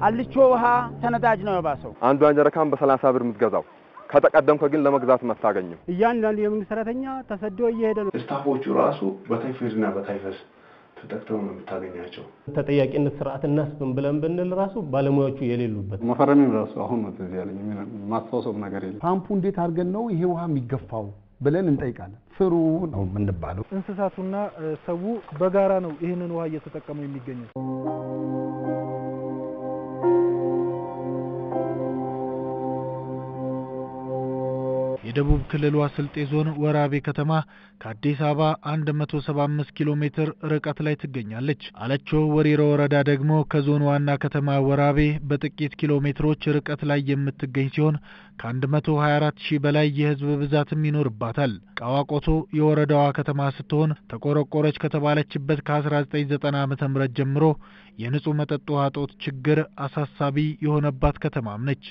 አልቾ ውሃ ተነዳጅ ነው የባሰው። አንዷን ጀረካን በሰላሳ ብር የምትገዛው ከተቀደምከ ግን ለመግዛት አታገኝም። እያንዳንዱ የመንግስት ሰራተኛ ተሰዶ እየሄደ ነው። ስታፎቹ ራሱ በታይፎይድና በታይፈስ ተጠቅተው ነው የምታገኛቸው። ተጠያቂነት ስርዓት እናስብን ብለን ብንል ራሱ ባለሙያዎቹ የሌሉበት መፈረሚም ራሱ አሁን ነው ትዝ ያለኝ። ማስታወሰው ነገር የለም። ፓምፑ እንዴት አድርገን ነው ይሄ ውሃ የሚገፋው ብለን እንጠይቃለን። ስሩ ነው የምንባለው። እንስሳቱና ሰው በጋራ ነው ይህንን ውሃ እየተጠቀሙ የሚገኙት። የደቡብ ክልሏ ስልጤ ዞን ወራቤ ከተማ ከአዲስ አበባ 175 ኪሎ ሜትር ርቀት ላይ ትገኛለች። አለቾ ወሪሮ ወረዳ ደግሞ ከዞን ዋና ከተማ ወራቤ በጥቂት ኪሎ ሜትሮች ርቀት ላይ የምትገኝ ሲሆን ከ124 ሺህ በላይ የህዝብ ብዛትም ይኖርባታል። ቃዋቆቶ የወረዳዋ ከተማ ስትሆን ተቆረቆረች ከተባለችበት ከ1990 ዓ ም ጀምሮ የንጹህ መጠጥ ውሃ እጦት ችግር አሳሳቢ የሆነባት ከተማም ነች።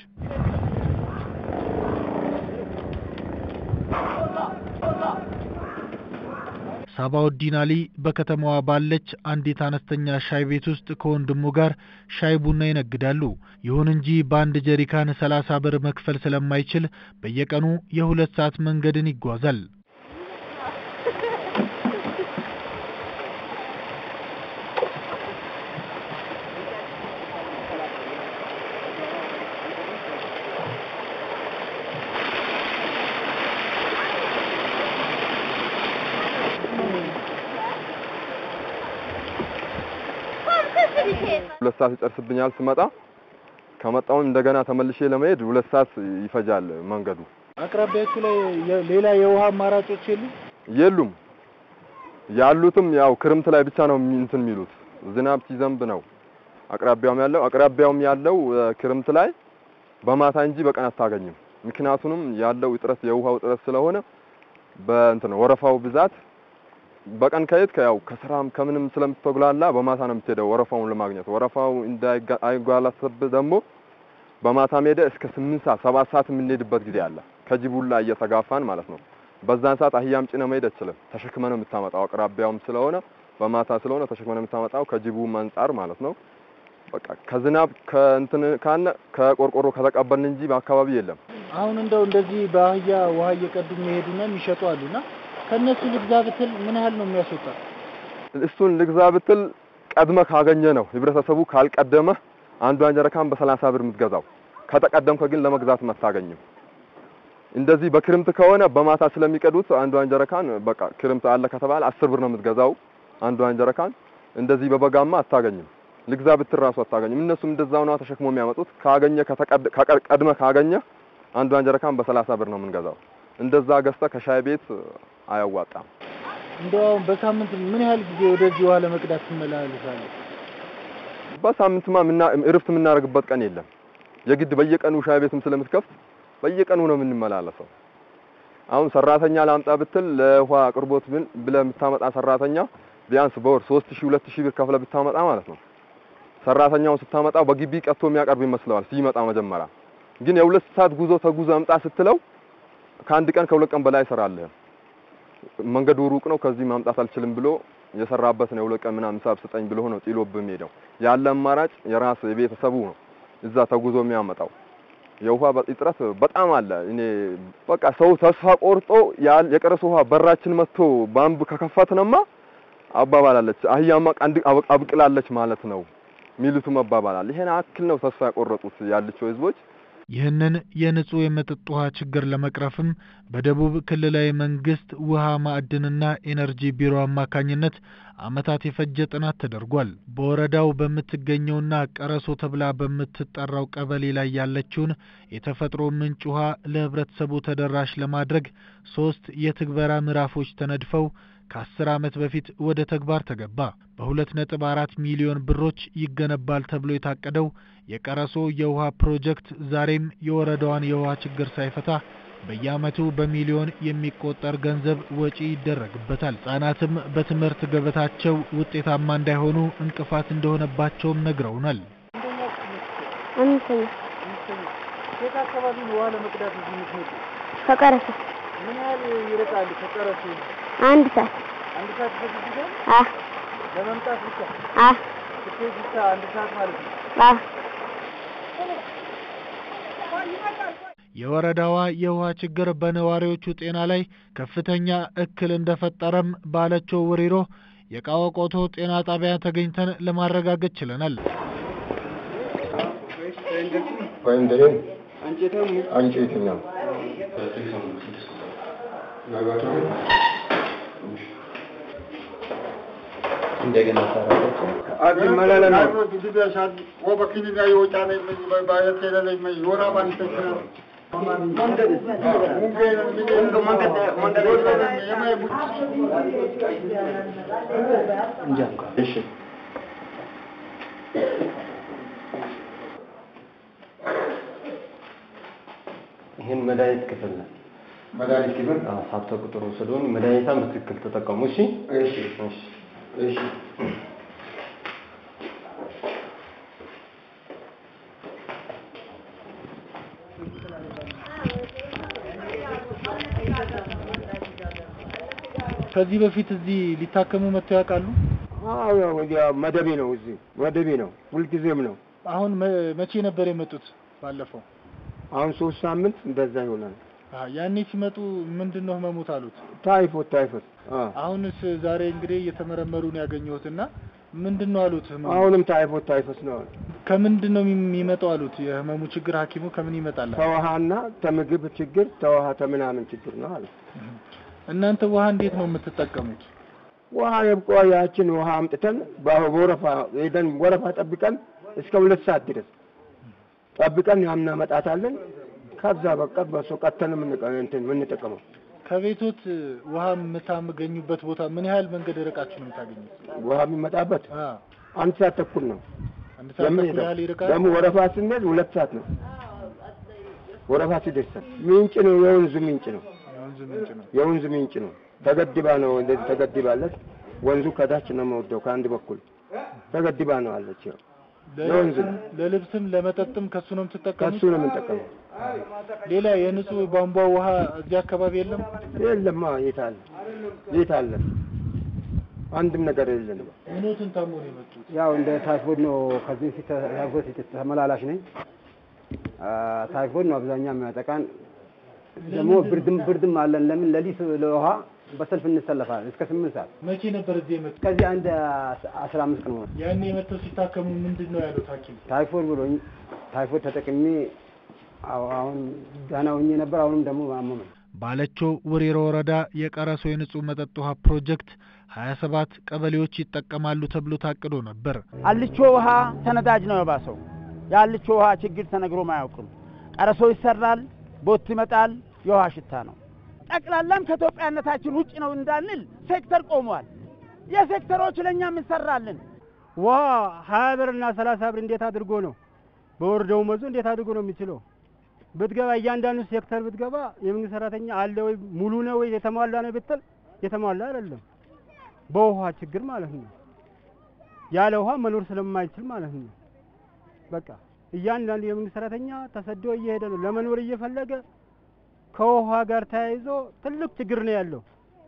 ሳባውዲን አሊ በከተማዋ ባለች አንዲት አነስተኛ ሻይ ቤት ውስጥ ከወንድሙ ጋር ሻይ ቡና ይነግዳሉ። ይሁን እንጂ በአንድ ጀሪካን ሰላሳ ብር መክፈል ስለማይችል በየቀኑ የሁለት ሰዓት መንገድን ይጓዛል። ሁለት ሰዓት ይጨርስብኛል ስመጣ። ከመጣሁም እንደገና ተመልሼ ለመሄድ ሁለት ሰዓት ይፈጃል መንገዱ። አቅራቢያችሁ ላይ ሌላ የውሃ አማራጮች የሉም? የሉም። ያሉትም ያው ክርምት ላይ ብቻ ነው እንትን የሚሉት ዝናብ ሲዘንብ ነው አቅራቢያውም ያለው አቅራቢያውም ያለው ክርምት ላይ በማታ እንጂ በቀን አታገኝም። ምክንያቱንም ያለው እጥረት የውሃው እጥረት ስለሆነ በእንትን ወረፋው ብዛት በቀን ከየት ያው ከስራም ከምንም ስለምትጉላላ በማታ ነው የምትሄደው ወረፋውን ለማግኘት። ወረፋው እንዳይጓላሰብ ደግሞ በማታ ሄደ እስከ ስምንት ሰዓት ሰባት ሰዓት የምንሄድበት ጊዜ አለ። ከጅቡላ እየተጋፋን ማለት ነው። በዛን ሰዓት አህያም ጭነ መሄድ አትችልም። ተሸክመ ነው የምታመጣው። አቅራቢያውም ስለሆነ በማታ ስለሆነ ተሸክመ ነው የምታመጣው ከጅቡም አንጻር ማለት ነው። በቃ ከዝናብ ከእንትን ካነ ከቆርቆሮ ከተቀበልን እንጂ በአካባቢ የለም። አሁን እንደው እንደዚህ በአህያ ውሃ እየቀዱ የሚሄዱና የሚሸጡ አሉና ከነሱ ልግዛ ብትል ምን ያህል ነው የሚያስወጣ? እሱን ልግዛ ብትል ቀድመ ካገኘ ነው። ህብረተሰቡ ካልቀደመ አንዷን ጀረካን በሰላሳ ብር የምትገዛው ከተቀደምከ ግን ለመግዛት አታገኝም። እንደዚህ በክርምት ከሆነ በማታ ስለሚቀዱት አንዷን ጀረካን በቃ ክርምት አለ ከተባለ አስር ብር ነው የምትገዛው አንዷን ጀረካን። እንደዚህ በበጋማ አታገኝም። ልግዛ ብትል ራሱ አታገኝም። እነሱም እንደዛው ነው ተሸክሞ የሚያመጡት። ካገኘ ቀድመ ካገኘ አንዷን ጀረካን በሰላሳ ብር ነው የምንገዛው። እንደዛ ገዝተ ከሻይ ቤት አያዋጣም። እንደው አሁን በሳምንት ምን ያህል ጊዜ ወደዚህ ውሃ ለመቅዳት ትመላለሳለህ? በሳምንትማ ምና እረፍት የምናደርግበት ቀን የለም። የግድ በየቀኑ ሻይ ቤትም ስለምትከፍት በየቀኑ ነው የምንመላለሰው። አሁን ሰራተኛ ላምጣ ብትል ለውሃ አቅርቦት ብለህ የምታመጣ ሰራተኛ ቢያንስ በወር 3000 2000 ብር ከፍለ ብታመጣ ማለት ነው። ሰራተኛውን ስታመጣው በግቢ ቀጥቶ የሚያቀርብ ይመስለዋል ሲመጣ መጀመሪያ። ግን የሁለት ሰዓት ጉዞ ተጉዞ አምጣ ስትለው ከአንድ ቀን ከሁለት ቀን በላይ ይሰራልህ። መንገዱ ሩቅ ነው፣ ከዚህ ማምጣት አልችልም ብሎ የሰራበት ነው። የሁለት ቀን ምናምን ሂሳብ ስጠኝ ብሎ ነው ጥሎብህ የሚሄደው። ያለ አማራጭ የራስ የቤተሰቡ ነው እዛ ተጉዞ የሚያመጣው። የውሃ እጥረት በጣም አለ። እኔ በቃ ሰው ተስፋ ቆርጦ የቀረሰ ውሃ በራችን መጥቶ ባምብ ከከፈትንማ አባባላለች አህያማ ቀንድ አብቅላለች ማለት ነው ሚሉትም አባባላል። ይሄን አክል ነው ተስፋ ያቆረጡት ያልቸው ህዝቦች። ይህንን የንጹህ የመጠጥ ውሃ ችግር ለመቅረፍም በደቡብ ክልላዊ መንግስት ውሃ ማዕድንና ኤነርጂ ቢሮ አማካኝነት ዓመታት የፈጀ ጥናት ተደርጓል። በወረዳው በምትገኘውና ቀረሶ ተብላ በምትጠራው ቀበሌ ላይ ያለችውን የተፈጥሮ ምንጭ ውሃ ለህብረተሰቡ ተደራሽ ለማድረግ ሶስት የትግበራ ምዕራፎች ተነድፈው ከአስር ዓመት በፊት ወደ ተግባር ተገባ። በሁለት ነጥብ አራት ሚሊዮን ብሮች ይገነባል ተብሎ የታቀደው የቀረሶ የውሃ ፕሮጀክት ዛሬም የወረዳዋን የውሃ ችግር ሳይፈታ በየዓመቱ በሚሊዮን የሚቆጠር ገንዘብ ወጪ ይደረግበታል። ሕጻናትም በትምህርት ገበታቸው ውጤታማ እንዳይሆኑ እንቅፋት እንደሆነባቸውም ነግረውናል። አምስተኛ የት አካባቢ ነው ውሃ ለመቅዳት እዚህ የምትመጡ? ከቀረሰ ምን ያህል ይርቃል ከቀረሱ? አንድ ሰዓት አንድ ሰዓት ይፈጅብሻል? አ ለመምጣት ብቻ አ ስትሄድ ብቻ አንድ ሰዓት ማለት ነው። አ የወረዳዋ የውሃ ችግር በነዋሪዎቹ ጤና ላይ ከፍተኛ እክል እንደፈጠረም ባለችው ውሪሮ የቃወቆቶ ጤና ጣቢያ ተገኝተን ለማረጋገጥ ችለናል። ወይም ደሬ አንጨትኛ እንደገና እሺ ይህን መድኃኒት ክፍል ነው። መድኃኒት ክፍል አዎ፣ ሀብተ ቁጥሩ ስለሆነ መድኃኒቷን በትክክል ተጠቀሙ። እሺ እሺ እሺ እሺ ከዚህ በፊት እዚህ ሊታከሙ መጥተው ያውቃሉ? አዎ ያው መደቤ ነው፣ እዚህ መደቤ ነው፣ ሁልጊዜም ነው። አሁን መ- መቼ ነበር የመጡት? ባለፈው አሁን ሶስት ሳምንት እንደዛ ይሆናል። አሀ፣ ያኔ ሲመጡ ምንድን ነው ህመሙት አሉት? ታይፎት ታይፎት። አዎ አሁንስ ዛሬ እንግዲህ እየተመረመሩ ነው ያገኘሁትና ምንድን ነው አሉት? ህመሙ አሁንም ታይፎት ታይፎት ነው። ከምንድን ነው የሚመጣው አሉት? የህመሙ ችግር ሐኪሙ ከምን ይመጣል? ተውሃና ተምግብ ችግር ተውሃ ተምናምን ችግር ነው አለ። እናንተ ውሃ እንዴት ነው የምትጠቀሙት? ውሃ የብቆ ያችን ውሃ አምጥተን በወረፋ ሄደን ወረፋ ጠብቀን እስከ ሁለት ሰዓት ድረስ ጠብቀን ያምናመጣታለን። ከዛ በቃ በሱ ቀተን የምንቀ- እንትን የምንጠቀመው ከቤቶት ውሃ የምታገኙበት ቦታ ምን ያህል መንገድ ርቃችሁ ነው የምታገኙት? ውሃ የሚመጣበት አ አንድ ሰዓት ተኩል ነው። አንድ ሰዓት ተኩል የምንሄደው ያህል ይርቃል። ደግሞ ወረፋ ስንሄድ ሁለት ሰዓት ነው። ወረፋ ሲደርሰን ምንጭ ነው፣ የወንዙ ምንጭ ነው፣ የወንዝ ምንጭ ነው። የወንዙ ምንጭ ነው። ተገድባ ነው እንደዚህ ተገድባለች። ወንዙ ከታች ነው መወደው ከአንድ በኩል ተገድባ ነው አለች። ያው የወንዝ ነው። ለልብስም ለመጠጥም ከሱ ነው የምትጠቀሙት? ከሱ ነው የምንጠቀመው። ሌላ የንጹህ ቧንቧ ውሃ እዚህ አካባቢ የለም? የለማ የት አለ የት አለ? አንድም ነገር የለንም። ምኖትን ታሞ ነው የመጡት? ያው እንደ ታይፎይድ ነው። ከዚህ በፊት ታይፎይድ ተመላላሽ ነኝ። አ፣ ታይፎይድ ነው አብዛኛው የሚያጠቃን። ደግሞ ብርድም ብርድም አለን። ለምን ሌሊት ለውሃ በሰልፍ እንሰለፋለን እስከ ስምንት ሰዓት። መቼ ነበር እዚህ የመጡት? ከዚህ አንድ አስራ አምስት ቀን ሆነ። ያኔ የመጥተው ሲታከሙ ምንድን ነው ያሉት ሐኪም? ታይፎይድ ብሎኝ ታይፎይድ ተጠቅሜ አሁ- አሁን ደህና ሆኜ ነበር። አሁንም ደግሞ አመመኝ። ባለችው ውሪሮ ወረዳ የቀረሶ የንጹህ መጠጥ ውሃ ፕሮጀክት 27 ቀበሌዎች ይጠቀማሉ ተብሎ ታቅዶ ነበር። አልቾ ውሃ ተነዳጅ ነው የባሰው። የአልቾ ውሃ ችግር ተነግሮም አያውቅም። ቀረሶ ይሰራል፣ ቦት ይመጣል፣ የውሃ ሽታ ነው። ጠቅላላም ከኢትዮጵያነታችን ውጭ ነው እንዳንል ሴክተር ቆሟል። የሴክተሮች ለእኛም እንሰራለን። ውሃ ሀያ ብር እና ሰላሳ ብር እንዴት አድርጎ ነው በወር ደመወዙ እንዴት አድርጎ ነው የሚችለው? ብትገባ እያንዳንዱ ሴክተር ብትገባ የመንግስት ሰራተኛ አለ ወይ ሙሉ ነው ወይ የተሟላ ነው ብትል የተሟላ አይደለም። በውሃ ችግር ማለት ነው። ያለ ውሃ መኖር ስለማይችል ማለት ነው። በቃ እያንዳንዱ የመንግስት ሰራተኛ ተሰዶ እየሄደ ነው ለመኖር እየፈለገ ከውሃ ጋር ተያይዞ ትልቅ ችግር ነው ያለው።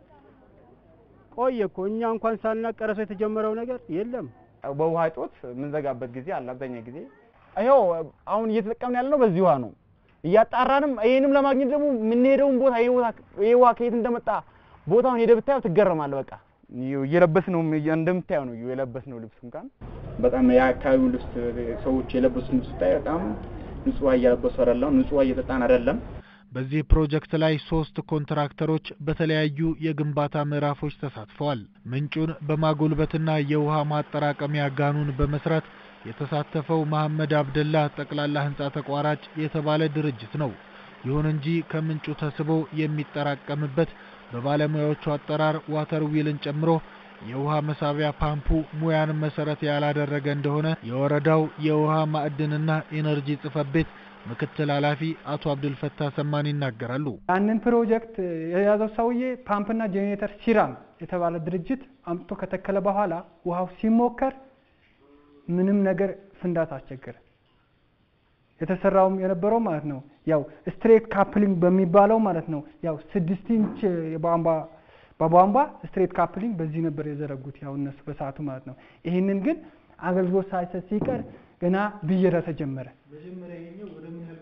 ቆየ እኮ እኛ እንኳን ሳናቅ ቀረሶ የተጀመረው ነገር የለም። በውሃ እጦት የምንዘጋበት ጊዜ አለ። አብዛኛው ጊዜ ይኸው አሁን እየተጠቀምን ያለነው በዚህ ውሃ ነው። እያጣራንም ይሄንም ለማግኘት ደግሞ የምንሄደውን ቦታ ይሄ ቦታ ይሄ ውሃ ከየት እንደመጣ ቦታውን ሄደህ ብታየው ትገረማለህ። በቃ እየለበስነው እንደምታየው ነው የለበስነው ልብስ እንኳን በጣም የአካባቢው ልብስ ሰዎች የለበሱት ልብስ ስታይ በጣም ንጹህ ውሃ እያለበሱ አይደለም፣ ንጹህ ውሃ እየጠጣን አይደለም። በዚህ ፕሮጀክት ላይ ሶስት ኮንትራክተሮች በተለያዩ የግንባታ ምዕራፎች ተሳትፈዋል። ምንጩን በማጎልበትና የውሃ ማጠራቀሚያ ጋኑን በመስራት የተሳተፈው መሐመድ አብደላ ጠቅላላ ህንፃ ተቋራጭ የተባለ ድርጅት ነው። ይሁን እንጂ ከምንጩ ተስቦ የሚጠራቀምበት በባለሙያዎቹ አጠራር ዋተር ዊልን ጨምሮ የውሃ መሳቢያ ፓምፑ ሙያን መሰረት ያላደረገ እንደሆነ የወረዳው የውሃ ማዕድንና ኢነርጂ ጽሕፈት ቤት ምክትል ኃላፊ አቶ አብዱልፈታ ሰማን ይናገራሉ። ያንን ፕሮጀክት የያዘው ሰውዬ ፓምፕና ጄኔሬተር ሲራም የተባለ ድርጅት አምጥቶ ከተከለ በኋላ ውሃው ሲሞከር ምንም ነገር ፍንዳታ አስቸገረ። የተሰራውም የነበረው ማለት ነው ያው ስትሬት ካፕሊንግ በሚባለው ማለት ነው ያው ስድስት ኢንች የቧንቧ በቧንቧ ስትሬት ካፕሊንግ በዚህ ነበር የዘረጉት ያው እነሱ በሰዓቱ ማለት ነው። ይህንን ግን አገልግሎት ሳይሰጥ ሲቀር ገና ብየዳ ተጀመረ። መጀመሪያ ይሄኛው ወደ ምን ያህል ቀበሌዎች ነው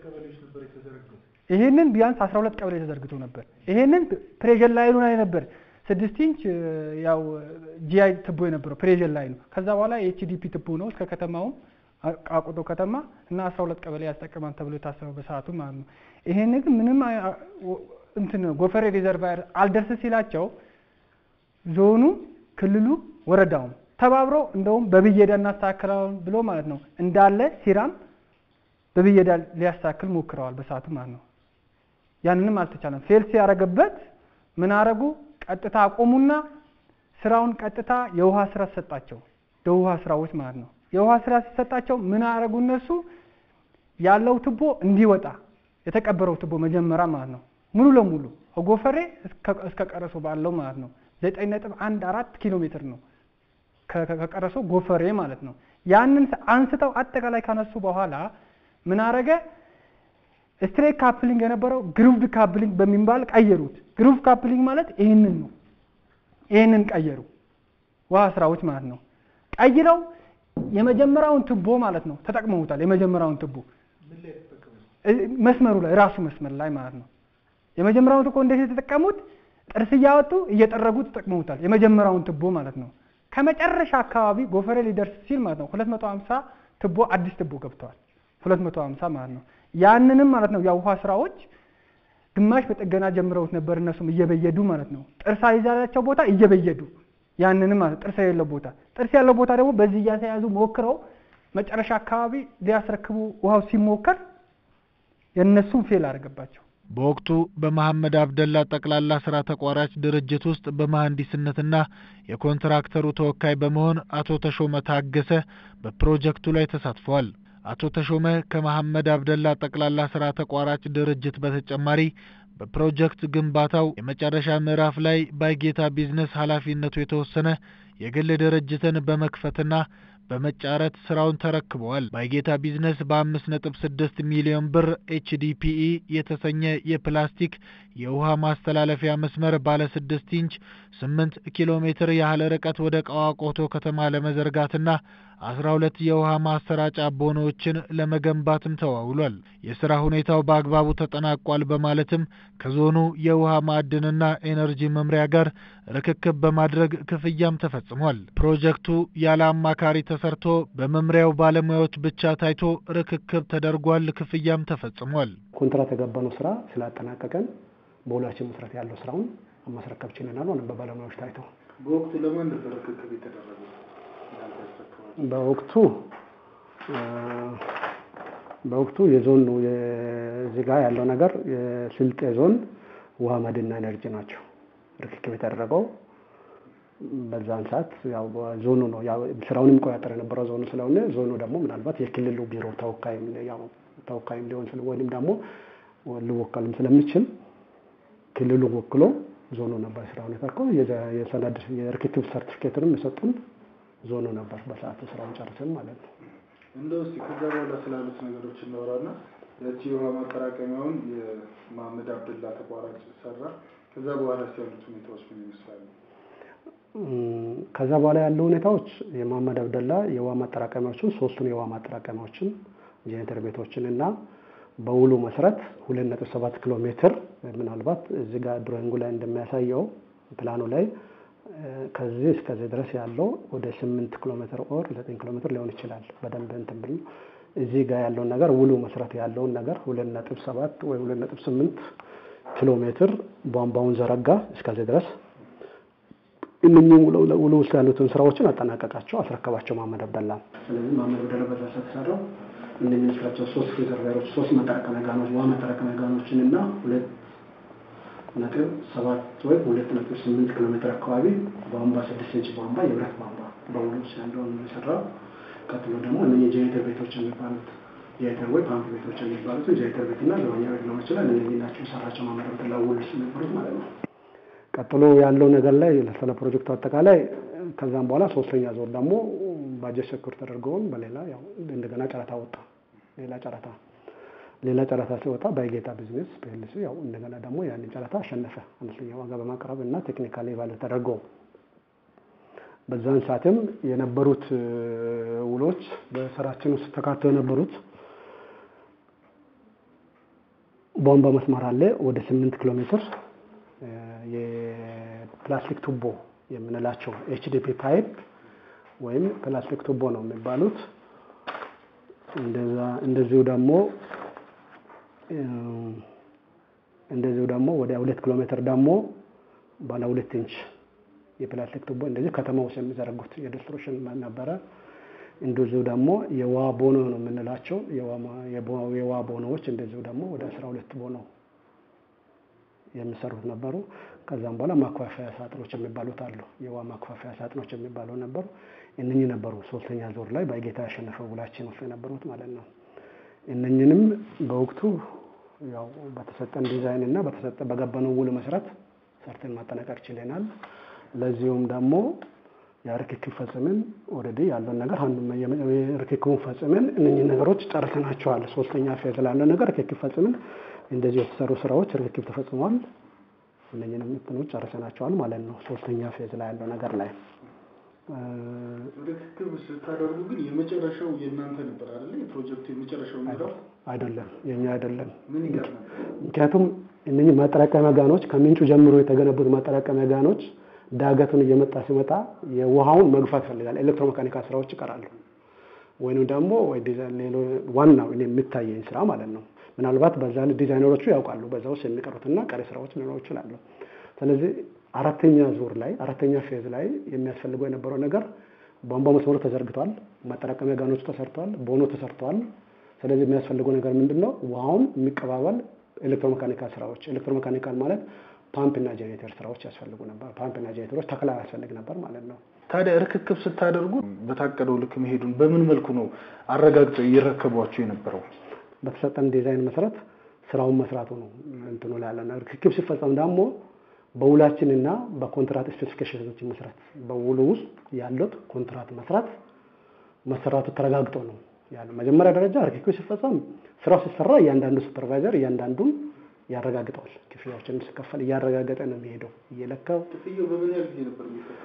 ይሄንን ቢያንስ 12 ቀበሌ ተዘርግቶ ነበር። ይሄንን ፕሬዠር ላይኑ ላይ ነበር ስድስት ኢንች ያው ጂአይ ትቦ የነበረው ፕሬዠር ላይኑ። ከዛ በኋላ የኤችዲፒ ትቦ ነው እስከ ከተማውም ቃቁቶ ከተማ እና 12 ቀበሌ ያስጠቅማል ተብሎ የታሰበው በሰዓቱ ማለት ነው። ይሄን ግን ምንም እንትን ጎፈሬ ሪዘርቫየር አልደርስ ሲላቸው ዞኑ፣ ክልሉ፣ ወረዳውም ተባብረው እንደውም በብየዳ እናስተካክላለን ብሎ ማለት ነው እንዳለ ሲራም በብየዳ ሊያስተካክል ሞክረዋል በሰዓቱ ማለት ነው። ያንንም አልተቻለም። ፌል ሲያደርግበት ምን አረጉ? ቀጥታ አቆሙና ስራውን ቀጥታ የውሃ ስራ ሰጣቸው። የውሃ ስራዎች ማለት ነው። የውሃ ስራ ሲሰጣቸው ምን አረጉ? እነሱ ያለው ትቦ እንዲወጣ የተቀበረው ትቦ መጀመሪያ ማለት ነው ሙሉ ለሙሉ ከጎፈሬ እስከ ቀረሶ ባለው ማለት ነው ዘጠኝ ነጥብ አንድ አራት ኪሎ ሜትር ነው ከቀረሶ ጎፈሬ ማለት ነው። ያንን አንስተው አጠቃላይ ካነሱ በኋላ ምን አረገ? ስትሬት ካፕሊንግ የነበረው ግሩቭድ ካፕሊንግ በሚባል ቀየሩት። ግሩቭ ካፕሊንግ ማለት ይህንን ነው። ይህንን ቀየሩ ውሃ ስራዎች ማለት ነው። ቀይረው የመጀመሪያውን ትቦ ማለት ነው ተጠቅመውታል። የመጀመሪያውን ትቦ መስመሩ ላይ ራሱ መስመር ላይ ማለት ነው። የመጀመሪያውን ትቦ እንዴት የተጠቀሙት? ጥርስ እያወጡ እየጠረጉ ተጠቅመውታል። የመጀመሪያውን ትቦ ማለት ነው። ከመጨረሻ አካባቢ ጎፈሬ ሊደርስ ሲል ማለት ነው 250 ትቦ አዲስ ትቦ ገብተዋል። 250 ማለት ነው። ያንንም ማለት ነው የውሃ ስራዎች ግማሽ በጥገና ጀምረውት ነበር። እነሱም እየበየዱ ማለት ነው ጥርስ አይዛላቸው ቦታ እየበየዱ ያንንም ማለት ጥርስ የሌለው ቦታ ጥርስ ያለው ቦታ ደግሞ በዚህ እያተያዙ ሞክረው መጨረሻ አካባቢ ሊያስረክቡ ውሃው ሲሞከር የእነሱም ፌል አደረገባቸው። በወቅቱ በመሐመድ አብደላ ጠቅላላ ስራ ተቋራጭ ድርጅት ውስጥ በመሐንዲስነትና የኮንትራክተሩ ተወካይ በመሆን አቶ ተሾመ ታገሰ በፕሮጀክቱ ላይ ተሳትፈዋል። አቶ ተሾመ ከመሐመድ አብደላ ጠቅላላ ስራ ተቋራጭ ድርጅት በተጨማሪ በፕሮጀክት ግንባታው የመጨረሻ ምዕራፍ ላይ ባይጌታ ቢዝነስ ኃላፊነቱ የተወሰነ የግል ድርጅትን በመክፈትና በመጫረት ስራውን ተረክበዋል። ባይጌታ ቢዝነስ በአምስት ነጥብ ስድስት ሚሊዮን ብር ኤችዲፒኢ የተሰኘ የፕላስቲክ የውሃ ማስተላለፊያ መስመር ባለ ስድስት ኢንች ስምንት ኪሎ ሜትር ያህል ርቀት ወደ ቀዋቆቶ ከተማ ለመዘርጋትና አስራ ሁለት የውሃ ማሰራጫ ቦኖዎችን ለመገንባትም ተዋውሏል። የስራ ሁኔታው በአግባቡ ተጠናቋል በማለትም ከዞኑ የውሃ ማዕድንና ኤነርጂ መምሪያ ጋር ርክክብ በማድረግ ክፍያም ተፈጽሟል። ፕሮጀክቱ ያለ አማካሪ ተሰርቶ በመምሪያው ባለሙያዎች ብቻ ታይቶ ርክክብ ተደርጓል። ክፍያም ተፈጽሟል። ኮንትራት የገባነው ስራ ስላጠናቀቀን በሁላችን መሰረት ያለው ስራውን ማስረከብ ችለናል። ሆነ በባለሙያዎች ታይተው በወቅቱ ለማን ነበር ርክክብ የተደረገው? በወቅቱ በወቅቱ የዞን የዚህ ጋር ያለው ነገር የስልጤ ዞን ውሃ ማዕድንና ኤነርጂ ናቸው ርክክብ የተደረገው። በዛን ሰዓት ያው ዞኑ ነው ያው ስራውን የሚቆጣጠር የነበረው ዞኑ ስለሆነ ዞኑ ደግሞ ምናልባት የክልሉ ቢሮ ተወካይም ያው ተወካይም ሊሆን ስለ ወይም ደግሞ ሊወከልም ስለሚችል ክልሉ ወክሎ ዞኑ ነበር ስራውን የተርከው የሰነድ የርክክብ ሰርቲፊኬትንም የሰጡን ዞኑ ነበር በሰዓቱ ስራውን ጨርሰን ማለት ነው። እንደው እስኪ ከዛ በኋላ ስላሉት ነገሮች እናወራና ያቺ የውሃ ማጠራቀሚያውን የመሐመድ አብደላ ተቋራጭ ሰራ። ከዛ በኋላ ያሉት ሁኔታዎች ምን ይመስላሉ? ከዛ በኋላ ያሉ ሁኔታዎች የመሐመድ አብደላ የውሃ ማጠራቀሚያዎችን ሶስቱን የውሃ ማጠራቀሚያዎችን ጄኔሬተር ቤቶችን እና በውሉ መሰረት ሁለት ነጥብ ሰባት ኪሎ ሜትር ምናልባት እዚህ ጋር ድሮይንጉ ላይ እንደሚያሳየው ፕላኑ ላይ ከዚህ እስከዚህ ድረስ ያለው ወደ ስምንት ኪሎ ሜትር ኦር ዘጠኝ ኪሎ ሜትር ሊሆን ይችላል። በደንብ እንትን ብል እዚህ ጋር ያለውን ነገር ውሉ መሰረት ያለውን ነገር ሁለት ነጥብ ሰባት ወይ ሁለት ነጥብ ስምንት ኪሎ ሜትር ቧንቧውን ዘረጋ እስከዚህ ድረስ እነኚህ ውሉ ውስጥ ያሉትን ስራዎችን አጠናቀቃቸው፣ አስረከባቸው መሐመድ አብደላ። ስለዚህ መሐመድ አብደላ በዛ ተሰራው እነኚህ ስራቸው ሶስት ሪዘርቫየሮች ሶስት መጠራቀሚያ ጋኖች ውሃ መጠራቀሚያ ጋኖችን እና ሁለት ነጥብ ሰባት ወይም ሁለት ነጥብ ስምንት ኪሎ ሜትር አካባቢ ቧንቧ ስድስት ኢንች ቧንቧ የብረት ቧንቧ በውሉ ውስጥ ያለውን የሰራው። ቀጥሎ ደግሞ እነኚህ ጄኔሬተር ቤቶች የሚባሉት ጄኔሬተር ወይ ፓምፕ ቤቶች የሚባሉት ጄኔሬተር ቤት እና ዘበኛ ቤት ሊሆን ይችላል። እነኚህ ናቸው የሰራቸው መሐመድ አብደላ ውል ውስጥ የነበሩት ማለት ነው። ቀጥሎ ያለው ነገር ላይ ስለ ፕሮጀክቱ አጠቃላይ ከዛም በኋላ ሶስተኛ ዞር ደግሞ ባጀት ሰኩር ተደርገውን በሌላ ያው እንደገና ጨረታ ወጣ። ሌላ ጨረታ ሌላ ጨረታ ሲወጣ ባይጌታ ቢዝነስ ፒኤልሲ ያው እንደገና ደግሞ ያንን ጨረታ አሸነፈ። አነስተኛ ዋጋ በማቅረብ እና ቴክኒካሊ ቫሉ ተደርገው በዛን ሰዓትም የነበሩት ውሎች በስራችን ውስጥ ተካተው የነበሩት ቧንቧ መስመር አለ ወደ ስምንት ኪሎ ሜትር የፕላስቲክ ቱቦ የምንላቸው ኤችዲፒ ፓይፕ ወይም ፕላስቲክ ቱቦ ነው የሚባሉት። እንደዛ እንደዚሁ ደግሞ እንደዚሁ ደግሞ ወደ ሁለት ኪሎ ሜትር ደግሞ ባለ ሁለት ኢንች የፕላስቲክ ቱቦ እንደዚህ ከተማ ውስጥ የሚዘረጉት የዲስትሪቢዩሽን ነበረ። እንደዚሁ ደግሞ የውሃ ቦኖ ነው የምንላቸው የውሃ ቦኖዎች እንደዚሁ ደግሞ ወደ አስራ ሁለት ቦኖ የሚሰሩት ነበሩ። ከዛም በኋላ ማክፋፈያ ሳጥኖች የሚባሉት አሉ። የውሃ ማክፋፈያ ሳጥኖች የሚባሉ ነበሩ። እነኚህ ነበሩ ሶስተኛ ዙር ላይ በጌታ ያሸነፈው ውላችን ውስጥ የነበሩት ማለት ነው። እነኝንም በወቅቱ ያው በተሰጠን ዲዛይን እና በተሰጠ በገባነው ውል መሰረት ሰርተን ማጠናቀቅ ችለናል። ለዚሁም ደግሞ የርክክብ ፈጽመን ኦልሬዲ ያለውን ነገር ርክክቡን ፈጽመን እነኚህ ነገሮች ጨርሰናቸዋል። ሶስተኛ ፌዝ ላለው ነገር ርክክብ ፈጽመን እንደዚህ የተሰሩ ስራዎች ርክክብ ተፈጽመዋል። እነኚህንም እንትኖች ጨርሰናቸዋል ማለት ነው። ሶስተኛ ፌዝ ላይ ያለው ነገር ላይ ርክክብ ስታደርጉ ግን የመጨረሻው የእናንተ ነበር አይደለ? የፕሮጀክቱ የመጨረሻው ምዕራፍ አይደለም፣ የኛ አይደለም። ምን ይገርም ምክንያቱም እነኚህ ማጠራቀሚያ ጋኖች ከምንጩ ጀምሮ የተገነቡት ማጠራቀሚያ ጋኖች ዳገቱን እየመጣ ሲመጣ የውሃውን መግፋት ይፈልጋል። ኤሌክትሮሜካኒካል ስራዎች ይቀራሉ። ወይንም ደግሞ ዋናው እኔ የሚታየኝ ስራ ማለት ነው። ምናልባት በዛ ዲዛይነሮቹ ያውቃሉ በዛ ውስጥ የሚቀሩትና ቀሪ ስራዎች ሊኖሩ ይችላሉ። ስለዚህ አራተኛ ዙር ላይ አራተኛ ፌዝ ላይ የሚያስፈልገው የነበረው ነገር ቧንቧ መስመሩ ተዘርግቷል፣ ማጠራቀሚያ ጋኖቹ ተሰርተዋል፣ ቦኖ ተሰርተዋል። ስለዚህ የሚያስፈልገው ነገር ምንድን ነው? ውሃውን የሚቀባበል ኤሌክትሮሜካኒካል ስራዎች። ኤሌክትሮሜካኒካል ማለት ፓምፕ እና ጄኔሬተር ስራዎች ያስፈልጉ ነበር። ፓምፕ እና ጄኔሬተሮች ተክላ ያስፈልግ ነበር ማለት ነው። ታዲያ ርክክብ ስታደርጉ በታቀደው ልክ መሄዱን በምን መልኩ ነው አረጋግጠው እየረከቧቸው የነበረው? በተሰጠን ዲዛይን መሰረት ስራውን መስራቱ ነው እንትኑ ላይ ያለ ርክክብ ሲፈጸም ደግሞ በውላችንና በኮንትራት ስፔሲፊኬሽኖች መሰረት በውሉ ውስጥ ያሉት ኮንትራት መስራት መሰራቱ ተረጋግጦ ነው ያለው። መጀመሪያ ደረጃ ርክክብ ሲፈጸም ስራው ሲሰራ እያንዳንዱ ሱፐርቫይዘር እያንዳንዱን ያረጋግጠዋል። ክፍያዎችን ሲከፈል እያረጋገጠ ነው የሚሄደው እየለካው። ክፍያው በምን ያህል ጊዜ ነበር የሚፈጸመው?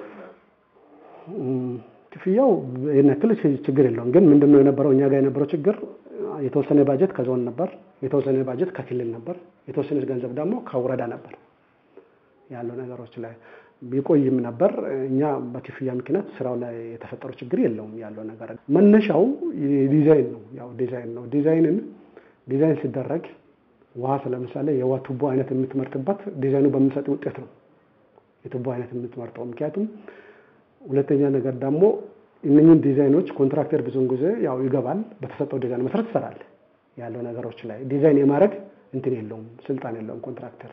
ክፍያው ይህን ያክል ችግር የለውም። ግን ምንድነው የነበረው እኛ ጋር የነበረው ችግር የተወሰነ ባጀት ከዞን ነበር፣ የተወሰነ ባጀት ከክልል ነበር፣ የተወሰነ ገንዘብ ደግሞ ከወረዳ ነበር ያለው ነገሮች ላይ ቢቆይም ነበር። እኛ በክፍያ ምክንያት ስራው ላይ የተፈጠረው ችግር የለውም። ያለው ነገር መነሻው ዲዛይን ነው። ያው ዲዛይን ነው። ዲዛይንን ዲዛይን ሲደረግ ውሃ ለምሳሌ የውሃ ቱቦ አይነት የምትመርጥበት ዲዛይኑ በሚሰጥ ውጤት ነው የቱቦ አይነት የምትመርጠው። ምክንያቱም ሁለተኛ ነገር ደግሞ እነኝህን ዲዛይኖች ኮንትራክተር ብዙውን ጊዜ ያው ይገባል፣ በተሰጠው ዲዛይን መሰረት ይሰራል። ያለው ነገሮች ላይ ዲዛይን የማድረግ እንትን የለውም፣ ስልጣን የለውም ኮንትራክተር።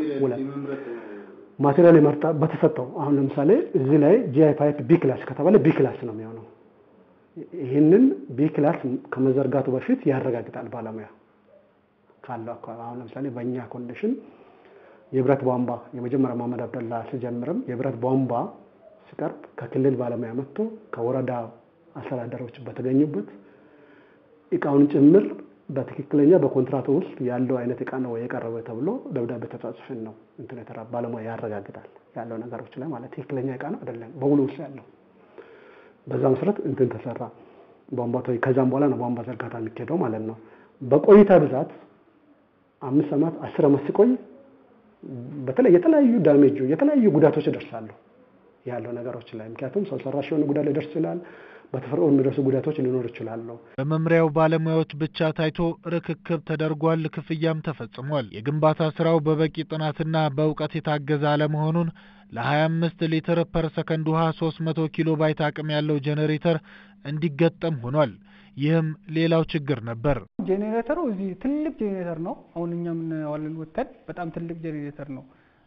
ማቴሪያል የመርጣ በተሰጠው አሁን ለምሳሌ እዚህ ላይ ጂአይ ፓይፕ ቢ ክላስ ከተባለ ቢ ክላስ ነው የሚሆነው። ይህንን ቢ ክላስ ከመዘርጋቱ በፊት ያረጋግጣል ባለሙያ ካለው አካባቢ አሁን ለምሳሌ በእኛ ኮንዲሽን የብረት ቧንቧ የመጀመሪያ መሀመድ አብደላ ሲጀምርም የብረት ቧንቧ ሲቀርብ ከክልል ባለሙያ መጥቶ ከወረዳ አስተዳደሮች በተገኙበት እቃውን ጭምር በትክክለኛ በኮንትራቱ ውስጥ ያለው አይነት እቃ ነው የቀረበ ተብሎ ደብዳቤ ተጻጽፈን ነው እንትን የተራ ባለሙያ ያረጋግጣል ያለው ነገሮች ላይ ማለት ትክክለኛ እቃ ነው አይደለም በውሉ ውስጥ ያለው በዛ መሰረት እንትን ተሰራ ቧንቧ ከዛም በኋላ ነው ቧንቧ ዘርጋታ የሚካሄደው ማለት ነው በቆይታ ብዛት አምስት ዓመት አስር ዓመት ሲቆይ በተለይ የተለያዩ ዳሜጁ የተለያዩ ጉዳቶች ይደርሳሉ ያለው ነገሮች ላይ ምክንያቱም ሰው ሰራሽ የሆነ ጉዳት ሊደርስ ይችላል። በተፈጥሮ የሚደርሱ ጉዳቶች ሊኖር ይችላሉ። በመምሪያው ባለሙያዎች ብቻ ታይቶ ርክክብ ተደርጓል፣ ክፍያም ተፈጽሟል። የግንባታ ስራው በበቂ ጥናትና በእውቀት የታገዘ አለመሆኑን ለ25 ሊትር ፐር ሰከንድ ውሃ 300 ኪሎ ባይት አቅም ያለው ጄኔሬተር እንዲገጠም ሆኗል። ይህም ሌላው ችግር ነበር። ጄኔሬተሩ እዚህ ትልቅ ጄኔሬተር ነው። አሁን እኛ የምናየዋለን ወተን በጣም ትልቅ ጄኔሬተር ነው።